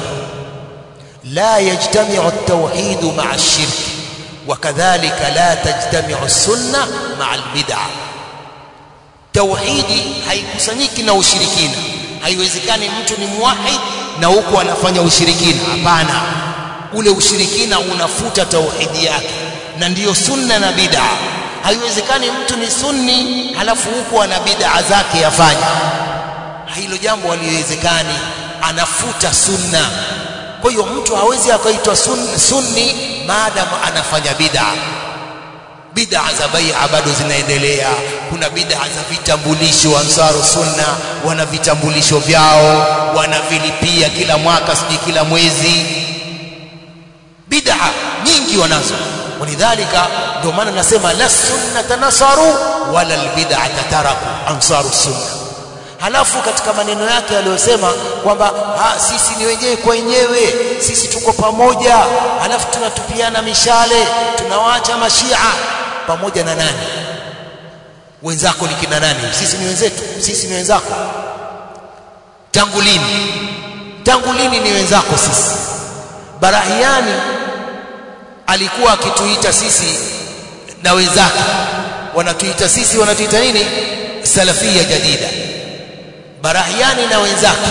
la yajtamiu at-tauhid ma'a ash-shirk wakadhalika la tajtamiu as-sunna ma'a al-bid'ah tauhidi haikusanyiki na ushirikina haiwezekani mtu ni muwahid na huku anafanya ushirikina hapana ule ushirikina unafuta tauhidi yake na ndiyo sunna na bid'a haiwezekani mtu ni sunni halafu huku ana bid'a zake yafanya hilo jambo haliwezekani anafuta sunna kwa hiyo mtu hawezi akaitwa sunni, sunni maadamu anafanya bid'a bid'a za bai'a bado zinaendelea kuna bid'a za vitambulisho ansaru sunna wana vitambulisho vyao wanavilipia kila mwaka sijui kila mwezi bid'a nyingi wanazo walidhalika ndio maana nasema la sunnata nasaru wala albid'ata taraku ansaru sunna halafu katika maneno yake aliyosema kwamba sisi ni wenyewe kwa wenyewe sisi tuko pamoja halafu tunatupiana mishale tunawaacha mashia pamoja na nani wenzako ni kina nani sisi ni wenzetu sisi ni wenzako tangu lini tangu lini ni wenzako sisi barahiani alikuwa akituita sisi na wenzake wanatuita sisi wanatuita nini salafia jadida barahiani na wenzake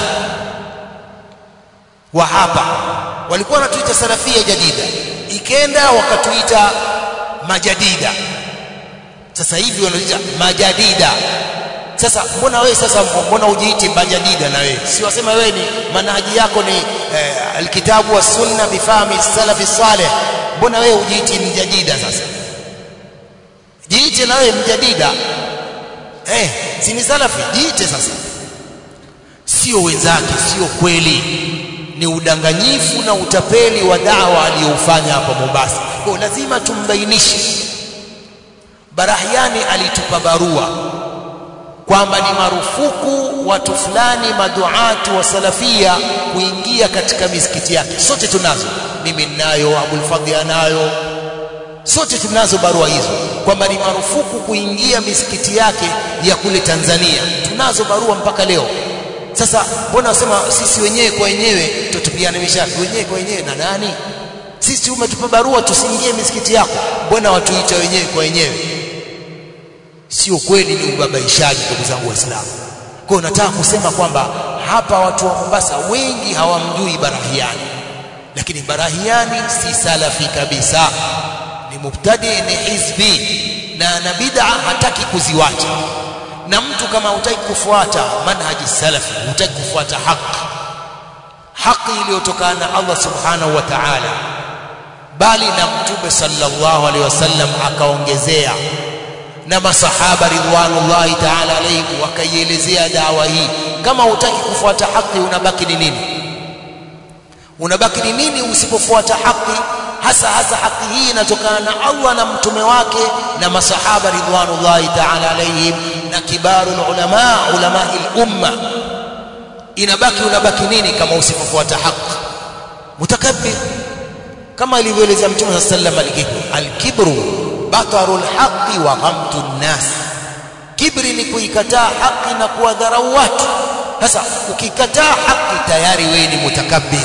wa hapa walikuwa wanatuita salafia jadida ikenda wakatuita majadida sasa hivi wanaita majadida sasa mbona wewe sasa mbona ujiiti majadida na wewe si wasema wewe ni manhaji yako ni eh, alkitabu was sunna bifahmi salafi salih mbona wewe ujiiti mjadida sasa jiite na wewe mjadida eh si ni salafi jiite sasa sio wenzake sio kweli ni udanganyifu na utapeli wa dawa aliyoufanya hapa Mombasa kwa lazima tumbainishe Barahiani alitupa barua kwamba ni marufuku watu fulani maduatu wa salafia kuingia katika misikiti yake sote tunazo mimi ninayo Abul Fadhi anayo sote tunazo barua hizo kwamba ni marufuku kuingia misikiti yake ya kule Tanzania tunazo barua mpaka leo sasa mbona wasema sisi wenyewe kwa wenyewe tutupiane mishati wenyewe kwa wenyewe na nani sisi umetupa barua tusiingie misikiti yako mbona watuita wenyewe kwa wenyewe sio kweli ni ubabaishaji ndugu zangu waislamu kwa nataka kusema kwamba hapa watu wa Mombasa wengi hawamjui Barahiani lakini Barahiani si salafi kabisa ni mubtadi ni hizbi na na bid'a hataki kuziwacha na mtu kama hutaki kufuata manhaji salafi hutaki kufuata haki haki iliyotokana na Allah subhanahu wa ta'ala bali na mtume sallallahu alaihi wasallam akaongezea na masahaba ridwanullahi ta'ala alayhim wakaielezea dawa hii kama hutaki kufuata haki unabaki ni nini unabaki ni nini usipofuata haki hasa hasa haki hii inatokana na Allah na mtume wake na masahaba ridwanullahi ta'ala alayhim na kibarul ulama ulama umma inabaki unabaki nini kama usipofuata haki mutakabbir kama ilivyoelezea mtume sallallahu alayhi wasallam al-kibru batarul haqqi wa ghamtu nnas kibri ni kuikataa haki na kuwadharau watu sasa ukikataa haki tayari wewe ni mutakabbir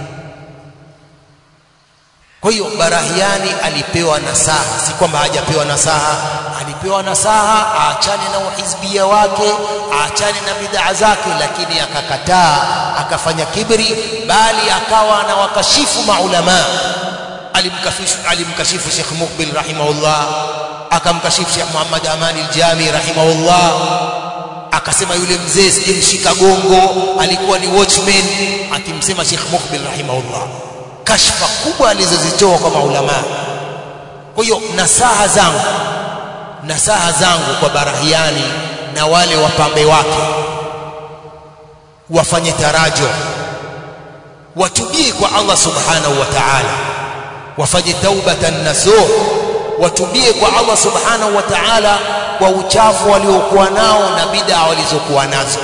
kwa hiyo barahiani alipewa nasaha si kwamba hajapewa nasaha alipewa nasaha aachane na uhizbia wake aachane na bid'a zake lakini akakataa akafanya kibri bali akawa anawakashifu maulama alimkashifu alimkashifu Sheikh Mukbil rahimahullah akamkashifu Sheikh Muhammad Amani al-Jami rahimahullah akasema yule mzee sijemshika gongo alikuwa ni watchman akimsema Sheikh Mukbil rahimahullah kashfa kubwa alizozitoa kwa maulama kwa hiyo nasaha zangu nasaha zangu kwa barahiani na wale wapambe wake wafanye tarajo watubie kwa Allah subhanahu wa ta'ala wafanye taubatan nasuh watubie kwa Allah subhanahu wa ta'ala kwa uchafu waliokuwa nao na bid'a walizokuwa nazo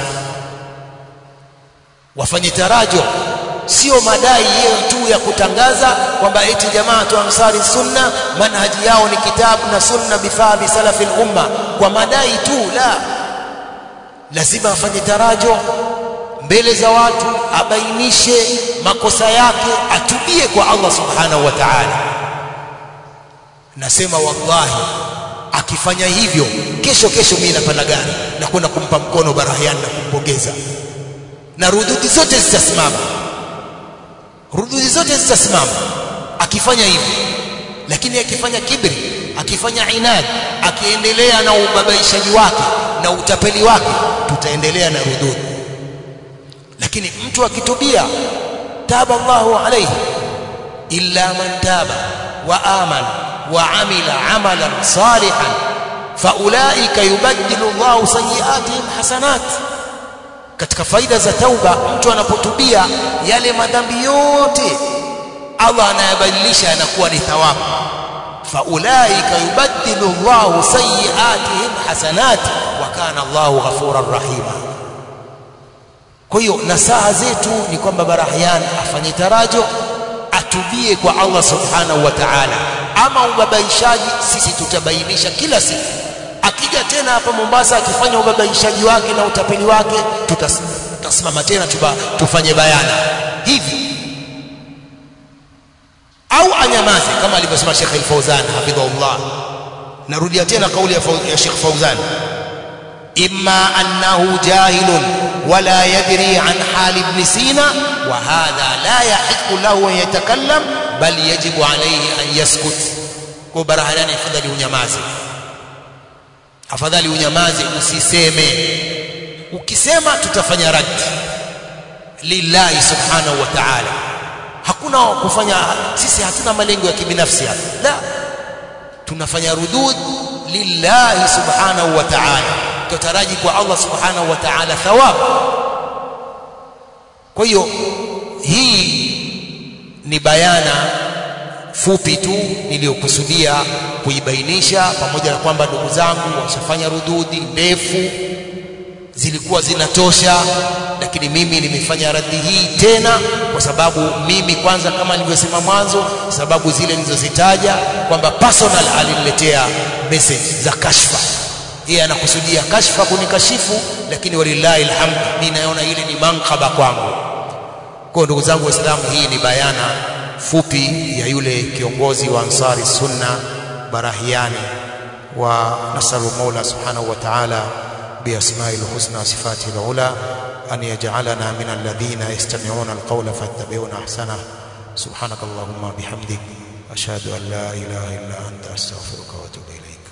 wafanye tarajo sio madai yao tu ya kutangaza kwamba eti jamaa tu ansari sunna manhaji yao ni kitabu na sunna bifahmi salafi umma kwa madai tu la lazima afanye tarajo mbele za watu abainishe makosa yake atubie kwa Allah subhanahu wa ta'ala nasema wallahi akifanya hivyo kesho kesho mimi napanda gari na kwenda kumpa mkono Barahian na kumpongeza na rududi zote zitasimama rududi zote zitasimama akifanya hivi lakini akifanya kibri akifanya inad akiendelea na ubabaishaji wake na utapeli wake tutaendelea na rududi lakini mtu akitubia taba Allahu alayhi illa man taba wa amana wa amila amalan salihan faulaika yubaddilu Allahu sayiatihim hasanat katika faida za tauba mtu anapotubia yale madhambi yote Allah anayabadilisha yanakuwa ni thawabu faulaika yubaddilu Allahu sayiatihim hasanat wa kana Allahu ghafuran rahima kwa hiyo nasaha zetu ni kwamba Barahyan afanye tarajo atubie kwa Allah subhanahu wa ta'ala ama ubabaishaji sisi tutabainisha kila siku akija tena hapa Mombasa akifanya ubabaishaji wake na utapeli wake tutasimama tena tuba, tufanye bayana hivi au anyamaze kama alivyosema Sheikh Al-Fauzan hafidhahullah narudia tena kauli ya Sheikh Fauzan imma annahu jahilun wala yadri an hali ibn Sina wa hadha la yahiqu lahu an yatakallam bal yajibu alayhi an yaskut kwa barahalani afadhali unyamaze afadhali unyamaze usiseme ukisema tutafanya raddi lillahi subhanahu wa ta'ala hakuna kufanya sisi hatuna malengo ya kibinafsi hapa la tunafanya rudud lillahi subhanahu wa ta'ala tutaraji kwa Allah subhanahu wa ta'ala thawab kwa hiyo hii ni bayana fupi tu niliyokusudia kuibainisha pamoja na kwamba ndugu zangu washafanya rududi ndefu zilikuwa zinatosha lakini mimi nimefanya radhi hii tena kwa sababu mimi kwanza kama nilivyosema mwanzo sababu zile nilizozitaja kwamba personal aliniletea message za kashfa yeye anakusudia kashfa kunikashifu lakini walillahi alhamd mimi naona ile ni mankaba kwangu kwa ndugu zangu waislamu hii ni bayana fupi ya yule kiongozi wa ansari sunna barahiani wa nasalu mola subhanahu wa ta'ala بأسماء الحسنى وصفاته العلى أن يجعلنا من الذين يستمعون القول فاتبعون أحسنه سبحانك اللهم بحمدك أشهد أن لا إله إلا أنت أستغفرك وأتوب إليك